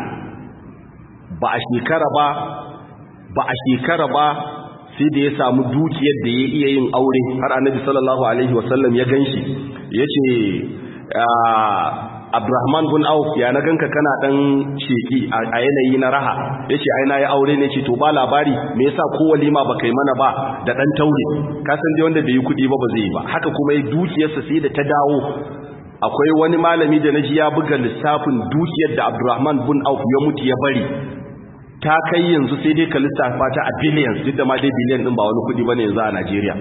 ba a shekara ba ba a shekara ba sai da ya samu dukiyar da ya iya yin aure har annabi sallallahu alaihi wasallam ya ganshi yace Abdurrahman bin Auf ya na ganka kana dan sheki a yanayi na raha yace ai na yi aure ne ce to ba labari me yasa ko walima ba kai mana ba da dan taure ka san dai wanda bai yi kudi ba ba zai yi ba haka kuma ya dukiyarsa sai da ta dawo akwai wani malami da naji ya buga lissafin dukiyar da Abdurrahman bin Auf ya mutu ya bari ta kai yanzu sai dai ka lissafa ta a billions duk da ma dai billion din ba wani kudi bane yanzu a Najeriya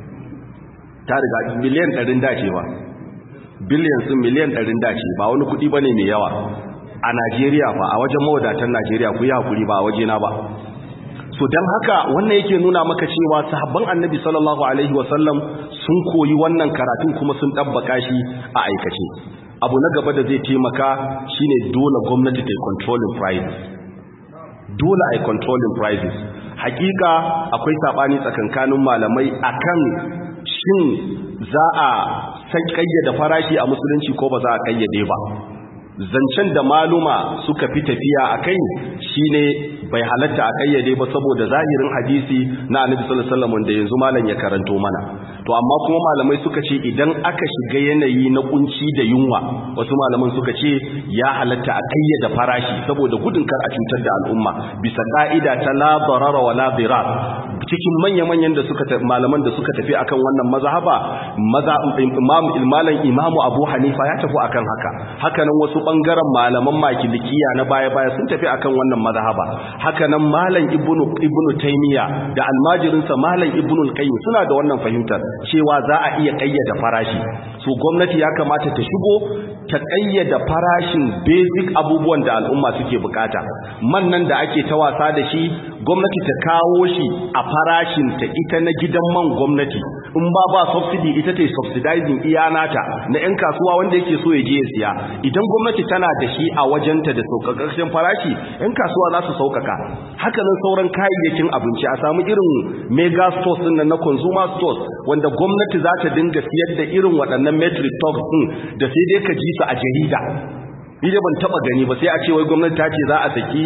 ta riga biliyan 100 dace ba billion sun miliyan 100 dace ba wani kudi bane mai yawa a Najeriya fa a wajen mawadatan Najeriya ku yi hakuri ba a waje na ba so dan haka wannan yake nuna maka cewa sahabban Annabi sallallahu alaihi wasallam sun koyi wannan karatun kuma sun dabbaka shi a aikace abu na gaba da zai taimaka shine dole gwamnati ta controlling prices dole ai controlling prices hakika akwai sabani tsakankanin malamai akan shin za a san kayyada farashi a musulunci ko ba za a kayyade ba zancen da maluma suka fi tafiya a kai shine bai halatta a kayyade ba saboda zahirin hadisi na annabi sallallahu alaihi wasallam da yanzu malam ya karanto mana to amma kuma malamai suka ce idan aka shiga yanayi na kunci da yunwa wasu malaman suka ce ya halatta a kayyada farashi saboda gudun kar a cutar da al'umma bisa ka'ida ta la darara wa la dirar cikin manya-manyan da suka malaman da suka tafi akan wannan mazhaba maza imam ilmalan imamu abu hanifa ya tafi akan haka hakanan wasu bangaren malaman makilikiya na baya-baya sun tafi akan wannan mazhaba hakanan malam ibnu ibnu taymiya da almajirinsa malam ibnu al-qayyim suna da wannan fahimtar cewa za a iya kayyada farashi so gwamnati ya kamata ta shigo ta kayyada farashin basic abubuwan da al'umma suke bukata man nan da ake ta wasa da shi gwamnati ta kawo shi a farashin ta ita na gidan man gwamnati in ba ba subsidy ita ta subsidizing iya nata na yan kasuwa wanda yake so ya je ya siya idan gwamnati tana da shi a wajenta da sauƙaƙƙen farashi yan kasuwa za su sauƙaƙa haka nan sauran kayayyakin abinci a samu irin mega stores din nan na consumer stores wanda gwamnati za ta dinga siyar da irin waɗannan metric tons din da sai dai ka ji su a jarida ni da ban taba gani ba sai a ce wai gwamnati ta ce za a saki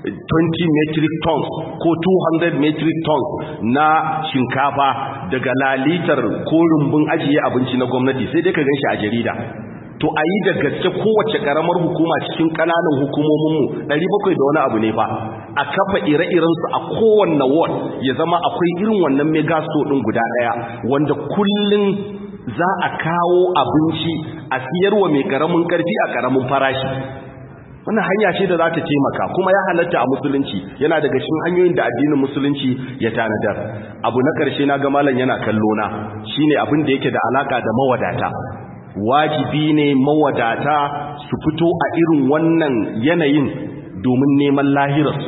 20 metric tons ko 200 metric tons na shinkafa daga lalitar ko rumbun ajiye abinci na gwamnati sai dai ka gan shi a jarida to a yi da gaske kowace karamar hukuma cikin kananan hukumominmu 700 da wani abu ne fa a kafa ire-irensu a kowanne ward ya zama akwai irin wannan megasto din guda daya wanda kullun za a kawo abinci a siyarwa mai karamin karfi a karamin farashi wannan hanya ce da za ta taimaka kuma ya halatta a musulunci yana daga cikin hanyoyin da addinin musulunci ya tanadar abu na karshe na ga malam yana kallo na shine abin da yake da alaka da mawadata wajibi ne mawadata su fito a irin wannan yanayin domin neman lahirarsu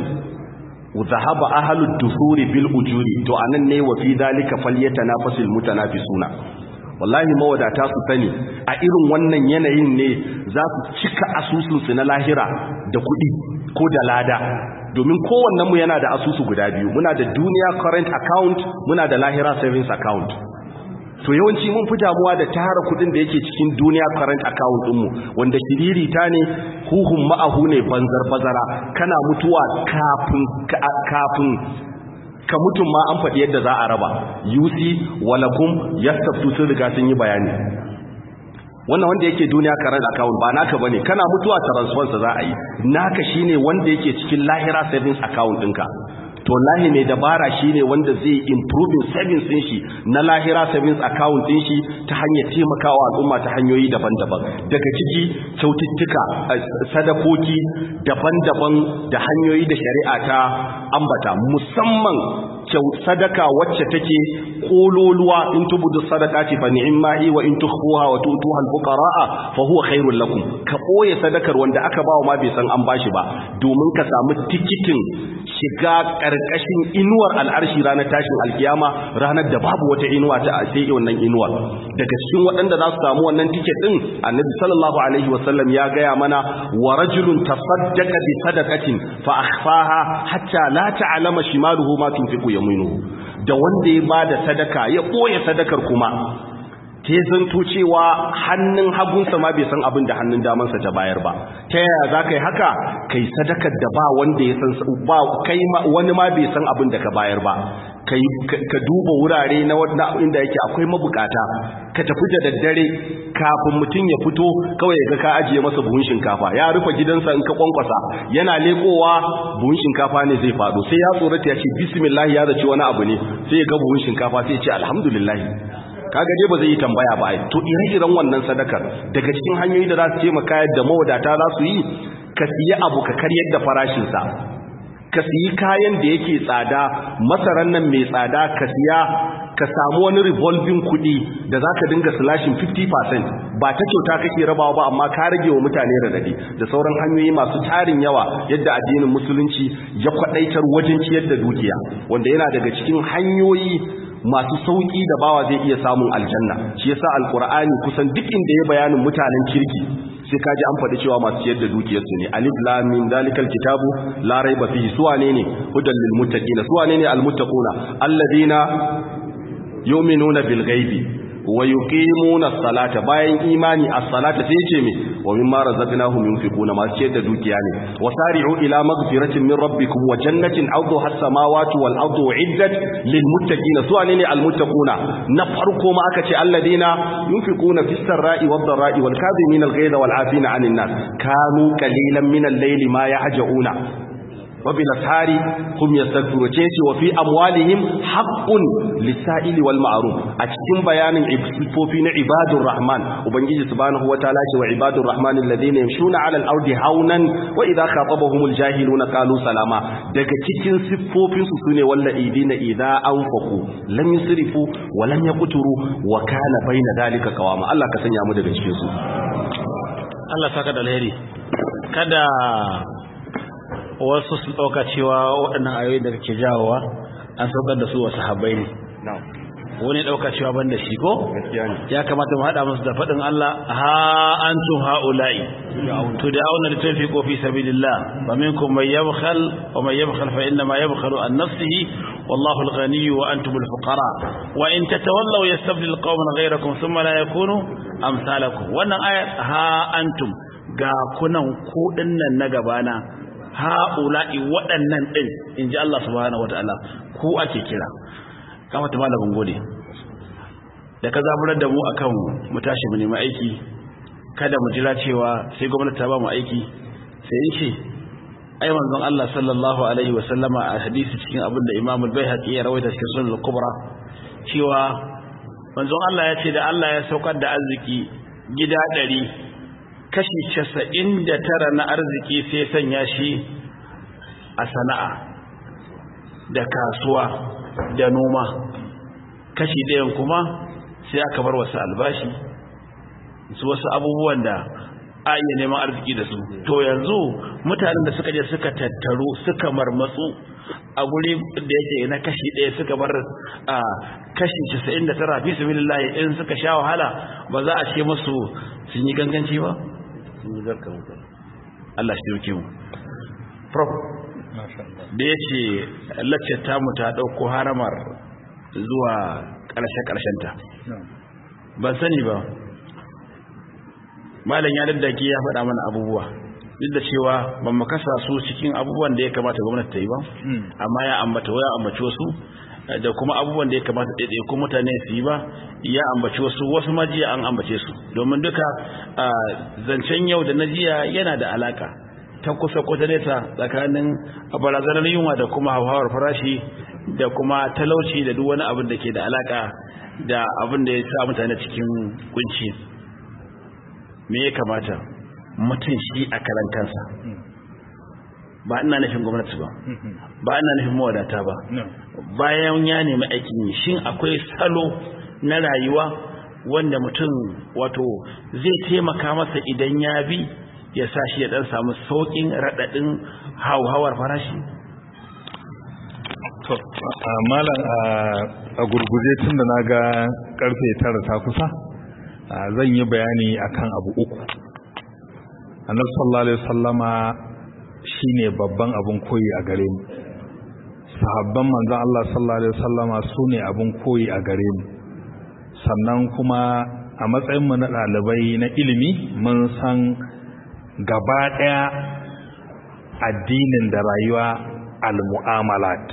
zahaba ahlud dusuri bil ujuri to anan ne wa fi dalika falyatanafasul mutanafisuna wallahi mawadata su sani a irin wannan yanayin ne za su cika asusunsu na lahira da kuɗi ko da lada domin kowannenmu yana da asusu guda biyu muna da duniya current account muna da lahira savings account to yawanci mun fi damuwa da tara kudin da yake cikin duniya current account ɗinmu wanda shiririta ne huhun ma'ahu ne banzar bazara kana mutuwa kafin kafin ka mutum ma an faɗi yadda za a raba yusi walakum yastaftu sun riga sun yi bayani wannan wanda yake duniya current account ba naka bane kana mutuwa transfer sa za a yi naka shine wanda yake cikin lahira savings account ɗinka to lahi mai dabara shine wanda zai improving savings din shi na lahira savings account din shi ta hanyar taimakawa al'umma ta hanyoyi daban-daban daga ciki kyaututtuka sadakoki daban-daban da hanyoyi da shari'a ta ambata musamman sadaka wacce take kololuwa in tubudu sadaqati fa ni'mahi wa in tukhfuha wa tu'tuha al-fuqara'a fa huwa khairul lakum ka boye sadakar wanda aka bawa ma bai san an bashi ba domin ka samu tikitin shiga karkashin inuwar al'arshi ranar tashin alkiyama ranar da babu wata inuwa ta sai wannan inuwar daga cikin waɗanda za su samu wannan tiket din annabi sallallahu alaihi wasallam ya gaya mana wa rajulun tasaddaqa bi sadaqatin fa akhfaha hatta la ta'lama shimaluhu ma tunfiqu yaminuhu da wanda ya bada sadaka ya boye sadakar kuma ke zanto cewa hannun hagunsa ma bai san abin da hannun damansa ta bayar ba ta yaya za ka yi haka kai sadakar da ba wanda ya san ba kai wani ma bai san abin da ka bayar ba ka duba wurare na inda yake akwai mabukata ka tafi da daddare kafin mutum ya fito kawai ga ka ajiye masa buhun shinkafa ya rufe gidansa in ka kwankwasa yana lekowa buhun shinkafa ne zai faɗo sai ya tsorata ya ce bismillah ya zaci wani abu ne sai ya ga buhun shinkafa sai ya ce alhamdulillah kaga dai ba zai yi tambaya ba ai to ire-iren wannan sadakar daga cikin hanyoyi da za su taimaka yadda mawadata za su yi ka siya abu ka karyar da farashinsa ka siyi kayan da yake tsada masaran nan mai tsada ka siya ka samu wani revolving kuɗi da za ka dinga slashin 50% ba ta kyauta kake rabawa ba amma ka rage wa mutane radadi da sauran hanyoyi masu tarin yawa yadda addinin musulunci ya kwadaitar wajen ciyar da dukiya wanda yana daga cikin hanyoyi masu sauki da bawa zai iya samun aljanna shi yasa alqur'ani kusan duk inda ya bayanin mutanen kirki sai kaji an faɗi cewa masu ciyar da dukiyarsu ne alif lam mim dalikal kitabu la raiba fihi suwane ne hudan lil muttaqina suwane ne al muttaquna alladina yu'minuna bil ghaibi wa yuqimuna salata bayan imani as-salata sai ce me wa mimma razaqnahum yunfiquna ma ce da dukiya ne wasari'u ila maghfiratin min rabbikum wa jannatin 'arduha as-samawati wal ardu uiddat lil muttaqina su ne al muttaquna na farko ma aka ce alladina yunfiquna fis sarra'i wad dharra'i wal kadhimina al ghayza wal 'afina 'anil nas kanu qalilan min al-layli ma yahja'una وبالاسحار هم يستغفرون تيسي وفي اموالهم حق للسائل والمعروف a cikin bayanin sifofi na ibadur rahman ubangiji subhanahu wataala ce wa ibadur rahman alladhina yamshuna 'ala al-ardi haunan wa idha khatabahumul jahiluna qalu salama daga cikin sifofin su sune walladina idha anfaqu lam yusrifu wa lam yaqturu wa kana baina dalika qawama Allah ka sanya mu daga cikin su Allah saka da alheri kada wasu su ɗauka cewa waɗannan ayoyi da kake jawowa an saukar da su wasu habai ne wani ɗauka cewa ban da shi ko ya kamata mu haɗa musu da faɗin Allah ha antum haula'i to da auna da tafi ko fi sabilillah wa minkum man yabkhal wa man yabkhal fa inna ma yabkhalu an nafsihi wallahu al-ghani wa antum al-fuqara wa in tatawallaw yastabdil qauman ghayrakum thumma la yakunu amsalakum wannan ayat ha antum ga kunan ku dinnan na gabana ha'ula'i waɗannan ɗin in ji Allah subhanahu wa ta'ala ku ake kira kama ta malamin gode da ka zaburar da mu akan mu tashi mu nemi aiki kada mu jira cewa sai gwamnati ta ba mu aiki sai in ce ai manzon Allah sallallahu alaihi wa sallama a hadisi cikin abin da Imam al-Baihaqi ya rawaita cikin Sunan al-Kubra cewa manzon Allah ya ce da Allah ya saukar da arziki gida ɗari kashi casa'in da tara na arziki sai sanya shi a sana'a da kasuwa da noma kashi ɗayan kuma sai aka bar wasu albashi su wasu abubuwan da a iya neman arziki da su to yanzu mutanen da suka je suka tattaru suka marmatsu a guri da yake na kashi ɗaya suka bar a kashi casa'in da tara fi su in suka sha wahala ba za a ce musu sun yi ganganci ba Allah shi dauke mu prof da ya ce laccar tamu ta ɗauko haramar zuwa ƙarshe-ƙarshenta ban sani ba malam ya daddake ya faɗa mana abubuwa duk da cewa ban makasa su cikin abubuwan da ya kamata gwamnati ta yi ba amma ya ambata ya ambaci wasu da kuma abubuwan da ya kamata ɗaiɗai ko mutane su yi ba ya ambaci wasu wasu majiya an ambace su domin duka zancen yau da na jiya yana da alaka ta kusa ko ta nesa tsakanin barazanar yunwa da kuma hauhawar farashi da kuma talauci da duk wani abin da ke da alaka da abin da ya sa mutane cikin kunci me ya kamata mutum shi a karan kansa ba ina nufin gwamnati ba ba ina nufin mawadata ba bayan ya nemi aikin yi shin akwai salo na rayuwa wanda mutum wato zai taimaka masa idan ya bi ya sa shi ya dan samu saukin radadin hauhawar farashi to malam a gurguje tun da na ga karfe tara ta kusa zan yi bayani akan abu uku annabi sallallahu alaihi wasallama shine babban abun koyi a gare mu sahabban manzon Allah sallallahu alaihi wasallama sune abun koyi a gare mu sannan kuma a matsayin mu na dalibai na ilimi mun san gaba daya addinin da rayuwa al-mu'amalat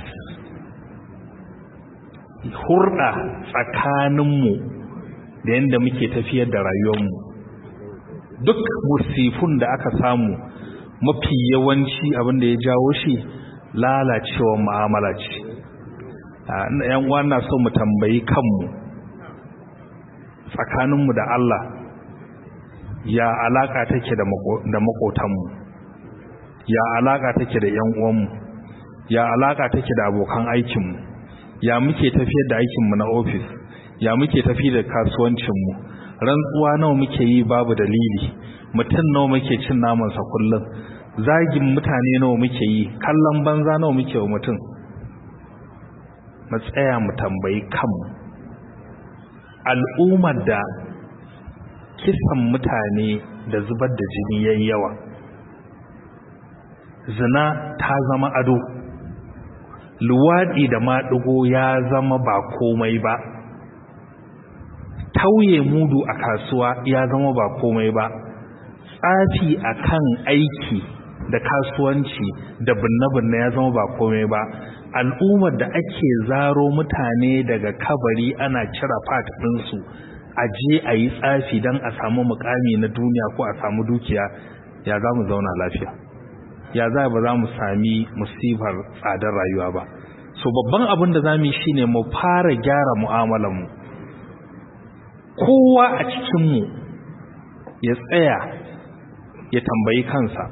hurda tsakaninmu da yadda muke tafiyar da rayuwarmu duk musifun da aka samu mafi yawanci abin da ya jawo shi lalacewar mu'amala ce yan wana so mu tambayi kanmu tsakaninmu da Allah ya alaka take da makotanmu ya alaka take da yan uwanmu ya alaka take da abokan aikinmu ya muke tafiyar da aikinmu na ofis ya muke tafi da kasuwancinmu rantsuwa nawa muke yi babu dalili mutum nawa muke cin namansa kullum zagin mutane nawa muke yi kallon banza nawa muke wa mutum mu tsaya mu tambayi kanmu al'ummar da kisan mutane da zubar da jini yayi yawa zina ta zama ado luwaɗi da maɗigo ya zama ba komai ba tauye mudu a kasuwa ya zama ba komai ba tsafi akan aiki da kasuwanci da binne-binne ya zama ba komai ba al'ummar da ake zaro mutane daga kabari ana cira fat ɗinsu a je a yi tsafi don a samu mukami na duniya ko a samu dukiya ya za mu zauna lafiya ya za ba za mu sami musibar tsadar rayuwa ba so babban abin da za mu yi shi ne mu fara gyara mu'amalanmu kowa a cikinmu ya tsaya ya tambayi kansa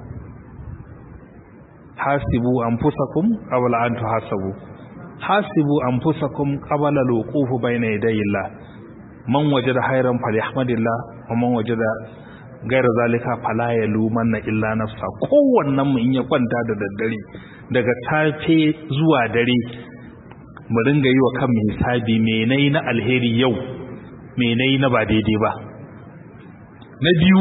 hasibu anfusakum qabla an tuhasabu hasibu anfusakum qabla al-wuquf bayna yaday Allah man wajada khairan falyahmadillah wa man wajada ghayra zalika fala yalumanna illa nafsa kowannen mu in ya kwanta da daddare daga safe zuwa dare mu ringa yi wa kanmu hisabi menai na alheri yau menai na ba daidai ba na biyu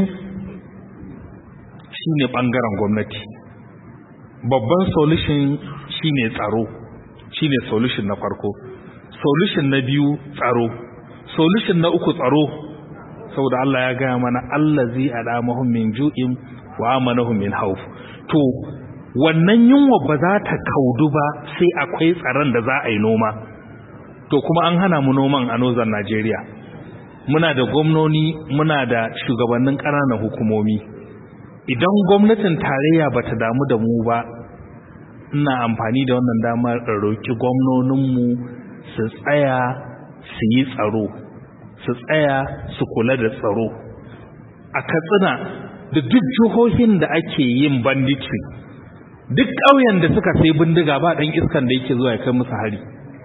shine bangaren gwamnati babban solution shine tsaro shine solution na farko solution na biyu tsaro solution na uku tsaro saboda Allah ya gaya mana allazi adamahum min ju'in wa amanahum min khawf to wannan yunwa ba za ta kaudu ba sai akwai tsaron da za a yi noma to kuma an hana mu noman a nozan Najeriya muna da gwamnoni muna da shugabannin ƙananan hukumomi idan gwamnatin tarayya ba ta damu da mu ba ina amfani da wannan damar da roƙi gwamnoninmu su tsaya su yi tsaro su tsaya su kula da tsaro a katsina da duk jihohin da ake yin banditry duk ƙauyen da suka sai bindiga ba ɗan iskan da yake zuwa ya kai musu hari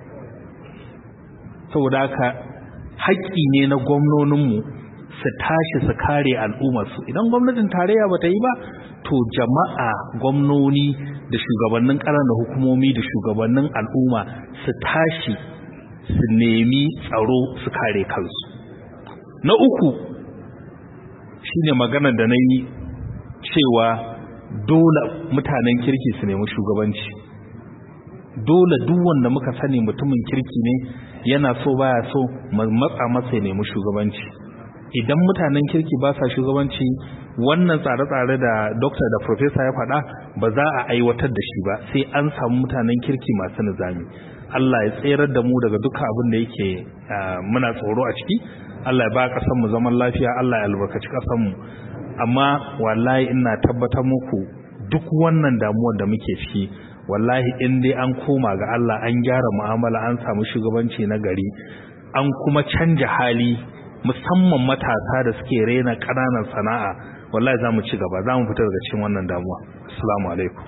saboda haka haƙƙi ne na gwamnoninmu su tashi su kare al'ummarsu idan gwamnatin tarayya ba ta yi ba to jama'a gwamnoni da shugabannin ƙananan hukumomi da shugabannin al'umma su tashi su nemi tsaro su kare kansu na uku shine maganar da na yi cewa dole mutanen kirki su nemi shugabanci dole duk wanda muka sani mutumin kirki ne yana so baya so matsa masa ya nemi shugabanci idan mutanen kirki ba sa shugabanci wannan tsare-tsare da dokta da profesa ya faɗa ba za a aiwatar da shi ba sai an samu mutanen kirki masu nizami Allah ya tserar da mu daga duka abin da yake muna tsoro a ciki Allah ya ba ƙasar mu zaman lafiya Allah ya albarkaci ƙasar mu amma wallahi ina tabbatar muku duk wannan damuwar da muke ciki wallahi in dai an koma ga Allah an gyara mu'amala an samu shugabanci na gari an kuma canja hali musamman matasa da suke rena ƙananan sana'a wallahi za mu ci gaba za mu fita daga cikin wannan damuwa assalamu alaikum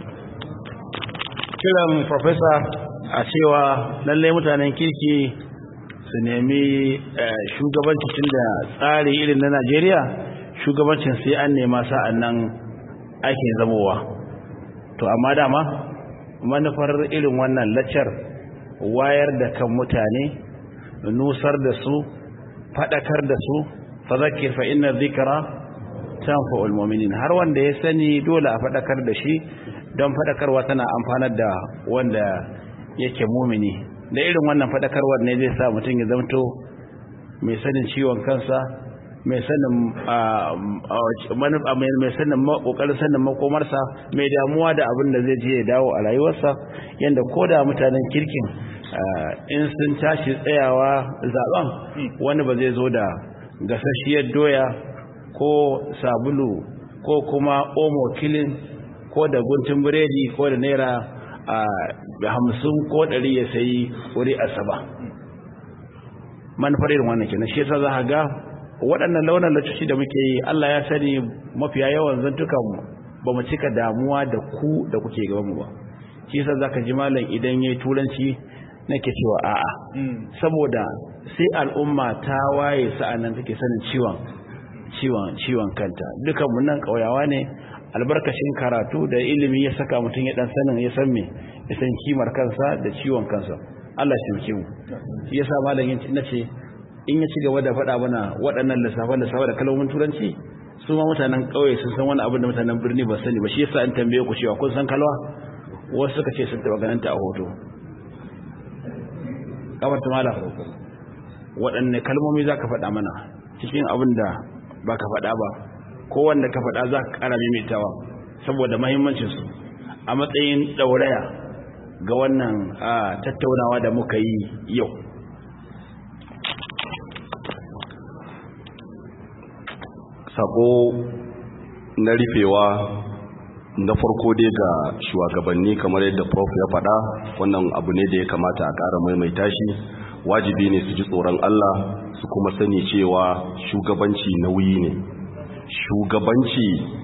kiran professor a cewa lallai mutanen kirki su nemi shugabanci tun da tsari irin na Najeriya shugabancin sai an nema sa'an nan ake zamowa to amma dama manufar irin wannan laccar wayar da kan mutane nusar da su fadakar da su fa zakir fa inna dhikra tanfa'ul mu'minin har wanda ya sani dole a fadakar da shi don fadakarwa tana amfanar da wanda yake mumini da irin wannan fadakarwar ne zai sa mutum ya zamto mai sanin ciwon kansa mai sanin mai sanin kokarin sanin makomarsa mai damuwa da abin da zai je ya dawo a rayuwarsa yanda koda mutanen kirkin in sun tashi tsayawa zaben wani ba zai zo da gasasshiyar doya ko sabulu ko kuma omo kilin ko da guntun biredi ko da naira hamsin ko ɗari ya sayi wuri asaba manufar irin wannan kenan shi yasa za ga waɗannan launin lacoci da muke yi Allah ya sani mafiya yawan zantukan ba mu cika damuwa da ku da kuke gaban mu ba shi yasa zaka ji malam idan yayi turanci nake cewa a'a saboda sai al'umma ta waye sa'annan take sanin ciwon ciwon ciwon kanta dukan mun nan kauyawa ne albarkacin karatu da ilimi ya saka mutum ya dan sanin ya san me ya san kimar kansa da ciwon kansa Allah ya taimake mu shi yasa malam yin nace in ya ci gaba da faɗa mana waɗannan lissafan da sawa da kalmomin turanci su ma mutanen ƙauye sun san wani abin da mutanen birni ba sani ba shi yasa an tambaye ku cewa kun san kalwa wasu suka ce sun taɓa ganin ta a hoto kamar tumala waɗanne kalmomi za ka faɗa mana cikin abin da ba ka faɗa ba kowanne ka faɗa za ka ƙara maimaitawa saboda mahimmancinsu a matsayin ɗauraya ga wannan tattaunawa da muka yi yau sako na rufewa na farko dai ga shugabanni kamar yadda prof ya faɗa wannan abu ne da ya kamata a ƙara maimaita shi wajibi ne su ji tsoron Allah su kuma sani cewa shugabanci nauyi ne shugabanci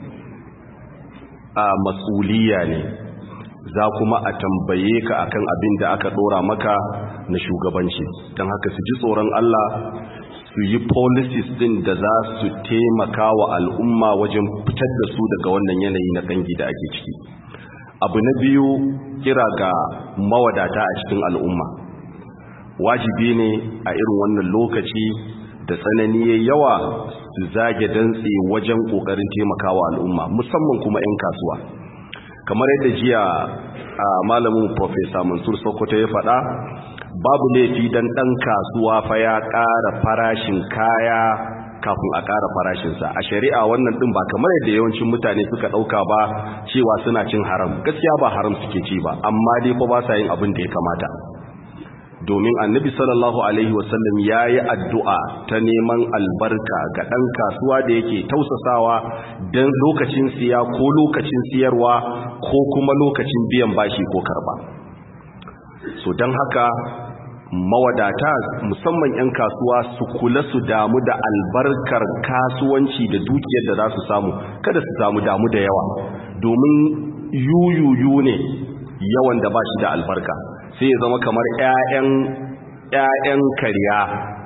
a matsuliya ne za kuma a tambaye ka akan abin da aka ɗora maka na shugabanci don haka su ji tsoron Allah su yi policies din da za su taimaka wa al'umma wajen fitar da su daga wannan yanayi na kangi da ake ciki abu na biyu kira ga mawadata a cikin al'umma wajibi ne a irin wannan lokaci da tsanani ya yawa su zage dantse wajen kokarin taimakawa al'umma musamman kuma 'yan kasuwa kamar yadda jiya a malamin professor mansur sokoto ya faɗa babu laifi dan ɗan kasuwa fa ya ƙara farashin kaya kafin a ƙara farashinsa a shari'a wannan ɗin ba kamar yadda yawancin mutane suka ɗauka ba cewa suna cin haram gaskiya ba haram suke ci ba amma dai fa ba sa yin abin da ya kamata domin annabi sallallahu alaihi wasallam ya yi addu'a ta neman albarka ga ɗan kasuwa da yake tausasawa don lokacin siya ko lokacin siyarwa ko kuma lokacin biyan bashi ko karba so don haka mawadata musamman 'yan kasuwa su kula su damu da albarkar kasuwanci da dukiyar da za su samu kada su samu damu da yawa domin yuyuyu ne yawan da ba shi da albarka sai ya zama kamar 'ya'yan kariya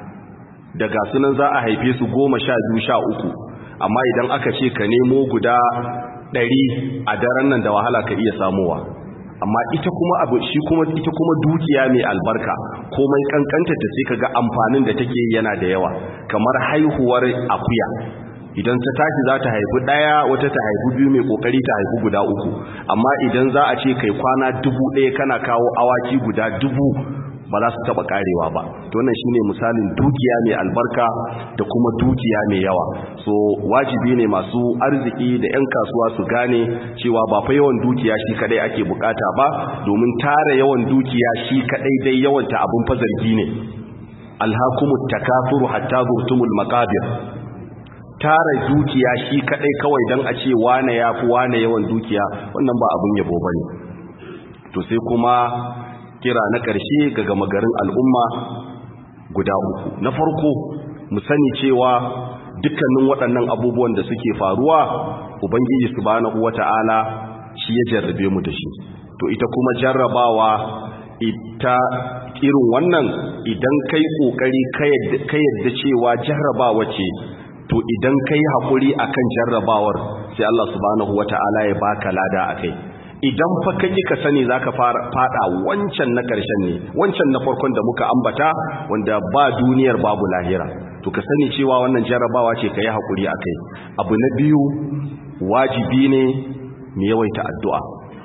daga sunan za a haife su goma sha biyu sha uku amma idan aka ce ka nemo guda ɗari a daren nan da wahala ka iya samowa amma ita kuma abu shi kuma ita kuma dukiya mai albarka komai kankanta ta sai kaga amfanin da take yana da yawa kamar haihuwar akuya idan ta tashi za ta haifi daya wata ta haifi biyu mai kokari ta haifi guda uku amma idan za a ce kai kwana dubu ɗaya kana kawo awaki guda dubu ba za su taba karewa ba to wannan shine misalin dukiya mai albarka da kuma dukiya mai yawa so wajibi ne masu arziki da 'yan kasuwa su gane cewa ba fa yawan dukiya shi kadai ake bukata ba domin tara yawan dukiya shi kadai dai yawanta abun fazargi ne alhakumut takafuru hatta zurtumul maqabir tara dukiya shi kadai kawai dan a ce wane yafi wane yawan dukiya wannan ba abun yabo bane to sai kuma kira na ƙarshe ga gama garin al'umma guda uku na farko mu sani cewa dukkanin waɗannan abubuwan da suke faruwa ubangiji subhanahu wata'ala shi ya jarrabe mu da shi to ita kuma jarrabawa ita irin wannan idan kai kokari ka yadda cewa jarrabawa ce to idan kai haƙuri akan jarrabawar sai Allah subhanahu wata'ala ya baka lada akai idan fa kake ka sani zaka fada wancan na karshen ne wancan na farkon da muka ambata wanda ba duniyar babu lahira to ka sani cewa wannan jarabawa ce kai hakuri akai abu na biyu wajibi ne mu yawaita addu'a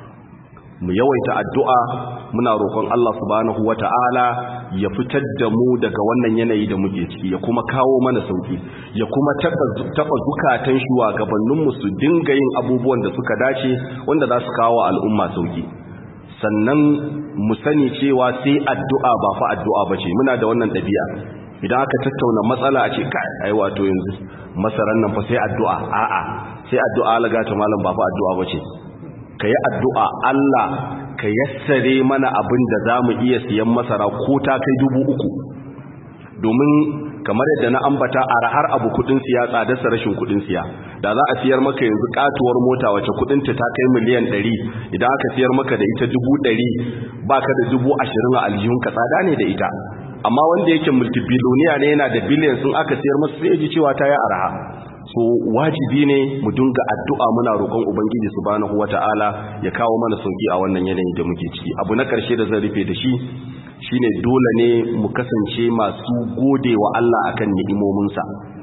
mu yawaita addu'a muna roƙon Allah subhanahu wata'ala ya fitar da mu daga wannan yanayi da muke ciki ya kuma kawo mana sauki ya kuma taɓa zukatan shugabanninmu su dinga yin abubuwan da suka dace wanda za su kawo al'umma sauki sannan mu sani cewa sai addu'a ba fa addu'a ba ce muna da wannan ɗabi'a idan aka tattauna matsala a ce kai ai wato yanzu masaran nan fa sai addu'a a'a sai addu'a laga ta malam ba fa addu'a ba ce ka yi addu'a Allah ka yassare mana abin da za mu iya siyan masara ko ta kai dubu uku domin kamar yadda na ambata a rahar abu kudin siya tsadarsa rashin kudin siya da za a siyar maka yanzu katuwar mota wacce kudinta ta kai miliyan ɗari idan aka siyar maka da ita dubu ɗari ba ka da dubu ashirin a aljihunka tsada ne da ita amma wanda yake multibiloniya ne yana da biliyan sun aka siyar masa sai ya ji cewa ta yi araha so wajibi ne mu dinga addu'a muna roƙon ubangiji subhanahu wata'ala ya kawo mana sauki a wannan yanayin da muke ciki abu na ƙarshe da zan rufe da shi shine dole ne mu kasance masu gode wa Allah akan ni'imominsa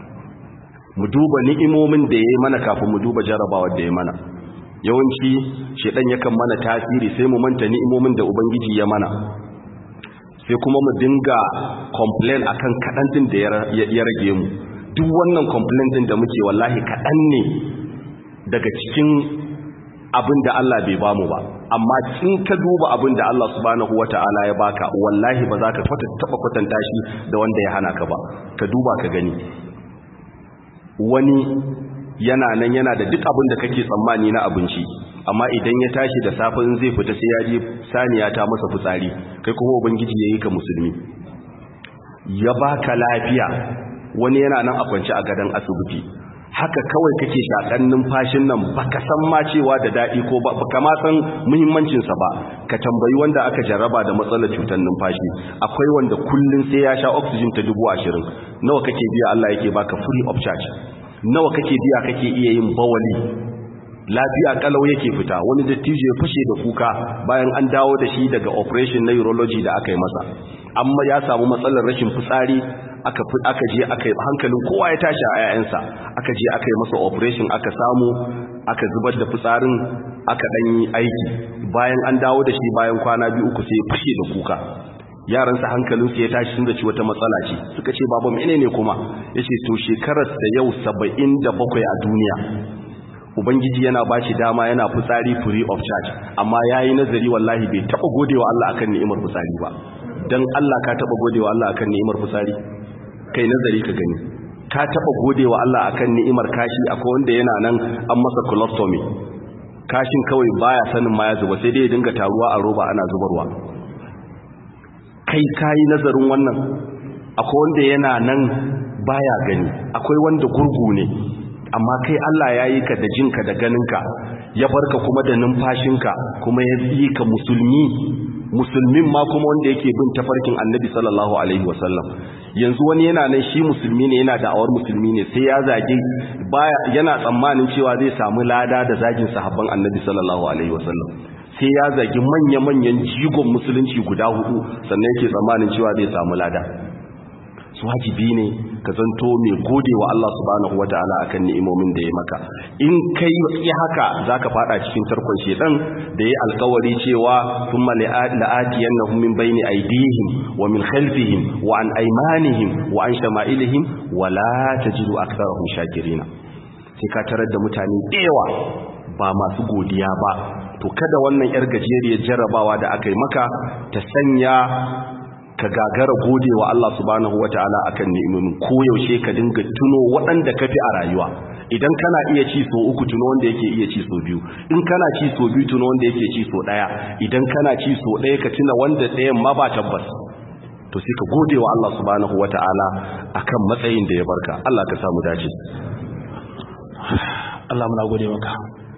mu duba ni'imomin da yayi mana kafin mu duba jarabawar da ya mana yawanci shedan yakan mana tasiri sai mu manta ni'imomin da ubangiji ya mana sai kuma mu dinga complain akan kaɗan din da ya rage mu duk wannan complain din da muke wallahi kaɗan ne daga cikin abin da Allah bai bamu ba amma in ka duba abin da Allah subhanahu wata'ala ya baka wallahi ba za ka taba kwatanta shi da wanda ya hana ka ba ka duba ka gani wani yana nan yana da duk abin da kake tsammani na abinci amma idan ya tashi da safin zai fita sai ya je saniya ta masa fitsari kai kuma ubangiji yayi ka musulmi ya baka lafiya wani yana nan a kwance a gadon asibiti haka kawai kake shakan numfashin nan baka san ma cewa da dadi ko ba baka ma san muhimmancin sa ba ka tambayi wanda aka jarraba da matsalar cutar numfashi akwai wanda kullun sai ya sha oxygen ta 20 nawa kake biya Allah yake baka free of charge nawa kake biya kake iya yin bawali lafiya kalau yake fita wani dattijo ya fashe da kuka bayan an dawo da shi daga operation na urology da aka yi masa amma ya samu matsalar rashin fitsari aka aka je aka yi hankalin kowa ya tashi a yayansa aka je aka yi masa operation aka samu aka zubar da fitsarin aka dan yi aiki bayan an dawo da shi bayan kwana biyu uku sai ya fashe da kuka yaransa hankalinsu ya tashi sun zaci wata matsala ce suka ce baba menene kuma yace to shekarar sa yau 77 a duniya ubangiji yana ba shi dama yana fitsari free of charge amma yayi nazari wallahi bai taba godewa Allah akan ni'imar fitsari ba dan Allah ka taba godewa Allah akan ni'imar fitsari kai nazari ka gani ka taba godewa Allah akan ni'imar kashi akwai wanda yana nan an masa colostomy kashin kawai baya sanin ma ya zuba sai dai ya dinga taruwa a roba ana zubarwa kai kayi nazarin wannan akwai wanda yana nan baya gani akwai wanda gurgu ne amma kai Allah ya yi ka da jinka da ganinka ya barka kuma da numfashinka kuma ya yi ka musulmi musulmin ma kuma wanda yake bin tafarkin annabi sallallahu alaihi wasallam yanzu wani yana nan shi musulmi ne yana da'awar musulmi ne sai ya zage baya yana tsammanin cewa zai samu lada da zagin sahabban annabi sallallahu alaihi wasallam sai ya zagi manya-manyan jigon musulunci guda hudu sannan yake tsammanin cewa zai samu lada su wajibi ne ka zanto mai gode wa Allah subhanahu wata'ala akan ni'imomin da ya maka in kai yi haka zaka fada cikin tarkon shedan da ya alkawari cewa thumma la'atiyannahum min bayni aydihim wa min khalfihim wa an aymanihim wa an shama'ilihim wa la tajidu aktharahum shakirina sai ka tarar da mutane dewa ba masu godiya ba to kada wannan yar gajeriyar jarrabawa da aka yi maka ta sanya ka gagara gode wa Allah subhanahu wataala akan ni'imomin koyaushe ka dinga tuno waɗanda kafi a rayuwa idan kana iya ci so uku tuno wanda yake iya ci so biyu in kana ci so biyu tuno wanda yake ci so ɗaya idan kana ci so ɗaya ka tuna wanda ɗayan ma ba tabbas to sai ka gode wa Allah subhanahu wataala akan matsayin da ya barka Allah ka samu dace Allah muna gode maka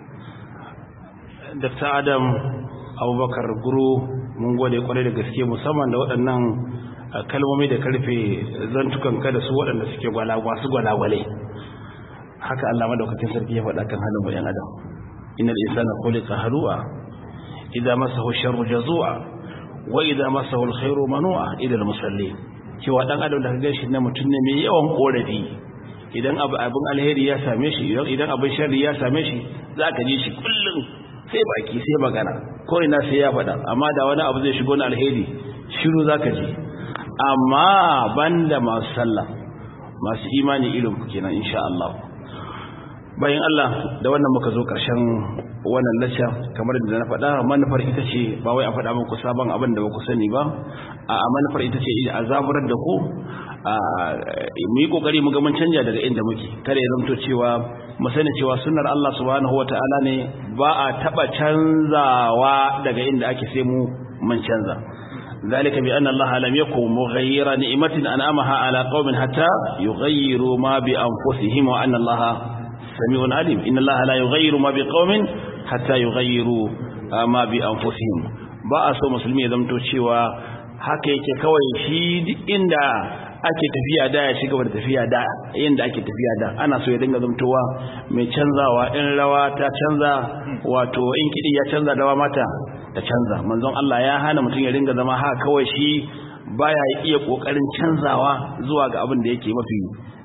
Dr. Adam Abubakar Guru mun gode kwarai da gaske musamman da waɗannan kalmomi da karfe zantukan kada su waɗanda suke masu gwalagwale haka Allah madaukakin sarki ya faɗa kan halin bayan adam innal insana khuliqa halu'a idza masahu sharru jazua wa idza masahu alkhairu manu'a ila almusallin cewa dan adam da kaga shi na mutun ne mai yawan korafi idan abu abin alheri ya same shi idan abin sharri ya same shi zaka ji shi kullum sai baki sai magana ko ina sai ya faɗa amma da wani abu zai shigo na alheri shiru zaka ji amma banda masu sallah masu imani irin ku kenan insha Allah bayan Allah da wannan muka zo ƙarshen wannan lacca kamar da na faɗa manufar ita ce ba wai a faɗa muku sabon abin da ba ku sani ba a manufar ita ce a zaburar da ku mu yi kokari mu ga mun canja daga inda muke kada ya zamto cewa mu sani cewa sunnar Allah subhanahu wataala ne ba a taba canzawa daga inda ake sai mu mun canza ذلك بأن الله لم يكن مغير نعمة أنعمها على قوم حتى يغيروا ما بأنفسهم وأن الله سميع عليم إن الله لا يغير ما بقوم حتى يغيروا ما بأنفسهم ba a so musulmi ya zamto cewa haka yake kawai shi inda ake tafiya da ya shiga da tafiya da yanda ake tafiya da ana so ya dinga zamtowa mai canzawa in rawa ta canza wato in kidi ya canza rawa mata ta canza manzon Allah ya hana mutum ya dinga zama haka kawai shi baya iya kokarin canzawa zuwa ga abin da yake mafi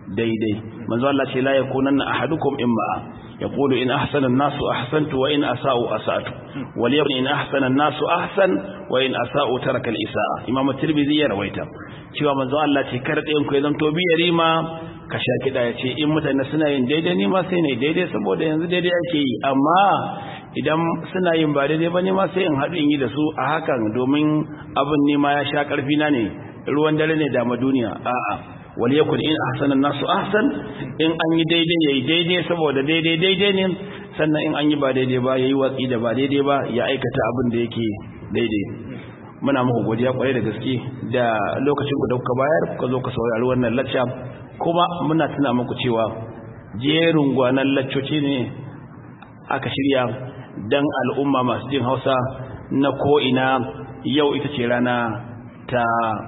daidai manzo Allah ce la yakunanna ahadukum imma yaqulu in ahsana an-nasu ahsantu wa in asa'u asa'tu wal yakun in ahsana an-nasu ahsan wa in asa'u taraka al-isa'a imam at-tirmidhi ya rawaita cewa manzo Allah ce kar ɗayan ku ya zanto biyari ma ka sha kiɗa ya ce in mutane suna yin daidai ni ma sai ne daidai saboda yanzu daidai ake yi amma idan suna yin ba daidai ba ne ma sai in haɗu in yi da su a hakan domin abin ne ma ya sha ƙarfi na ne ruwan dare ne da duniya a'a wal yakun in ahsana nasu ahsan in an yi daidai yayi daidai saboda daidai daidai ne sannan in an yi ba daidai ba yayi watsi da ba daidai ba ya aikata abin da yake daidai muna muku godiya kwarai da gaske da lokacin ku da kuka bayar kuka zo ka saurari wannan lacca kuma muna tuna muku cewa jerin gwanan laccoci ne aka shirya dan al'umma masu jin Hausa na ko ina yau ita ce rana ta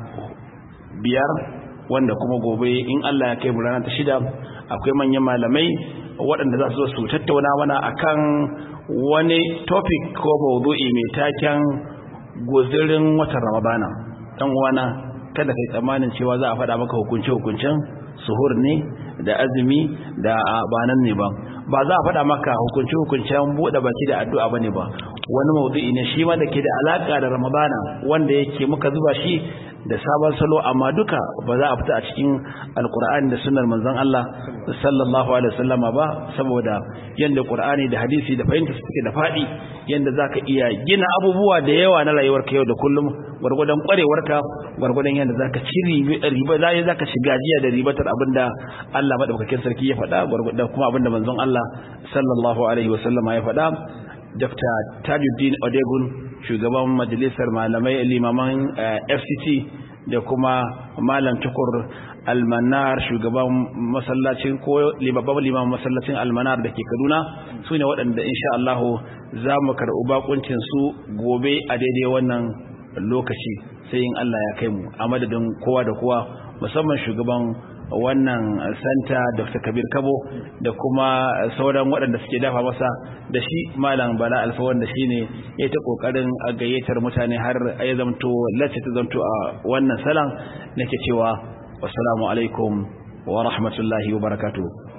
biyar wanda kuma gobe in Allah ya kai mu rana ta shida akwai manyan malamai waɗanda za su zo su tattauna mana akan wani topic ko mawdu'i mai taken guzirin watan Ramadana dan uwana kada kai tsammanin cewa za a faɗa maka hukunce hukuncen suhur ne da azumi da banan ne ba ba za a faɗa maka hukunce hukuncen buɗe baki da addu'a bane ba wani mawdu'i ne shi ma da ke da alaka da Ramadana wanda yake muka zuba shi da sabon salo amma duka ba za a fita a cikin alkur'ani da sunnar manzon Allah sallallahu alaihi wasallama ba saboda yanda qur'ani da hadisi da fahimta suke da fadi yanda zaka iya gina abubuwa da yawa na rayuwarka yau da kullum gurgudan kwarewarka gurgudan yanda zaka ci riba zai zaka ci gajiya da ribatar abinda Allah madaukakin sarki ya faɗa gurgudan kuma abinda manzon Allah sallallahu alaihi wasallama ya faɗa Dr. Tajuddin Odegun shugaban majalisar malamai limaman FCT da kuma Malam Tukur Almanar shugaban masallacin ko babban limamin masallacin Almanar da ke Kaduna su ne waɗanda insha Allah za mu karɓi bakuncin su gobe a daidai wannan lokaci sai in Allah ya kai mu a madadin kowa da kowa musamman shugaban wannan santa dr kabir kabo da kuma sauran waɗanda suke dafa masa da shi malam bala alfa wanda shi ne ya ta ƙoƙarin a gayyatar mutane har ya zamto lacce ta zamto a wannan salan nake cewa wassalamu alaikum wa rahmatullahi wa barakatuh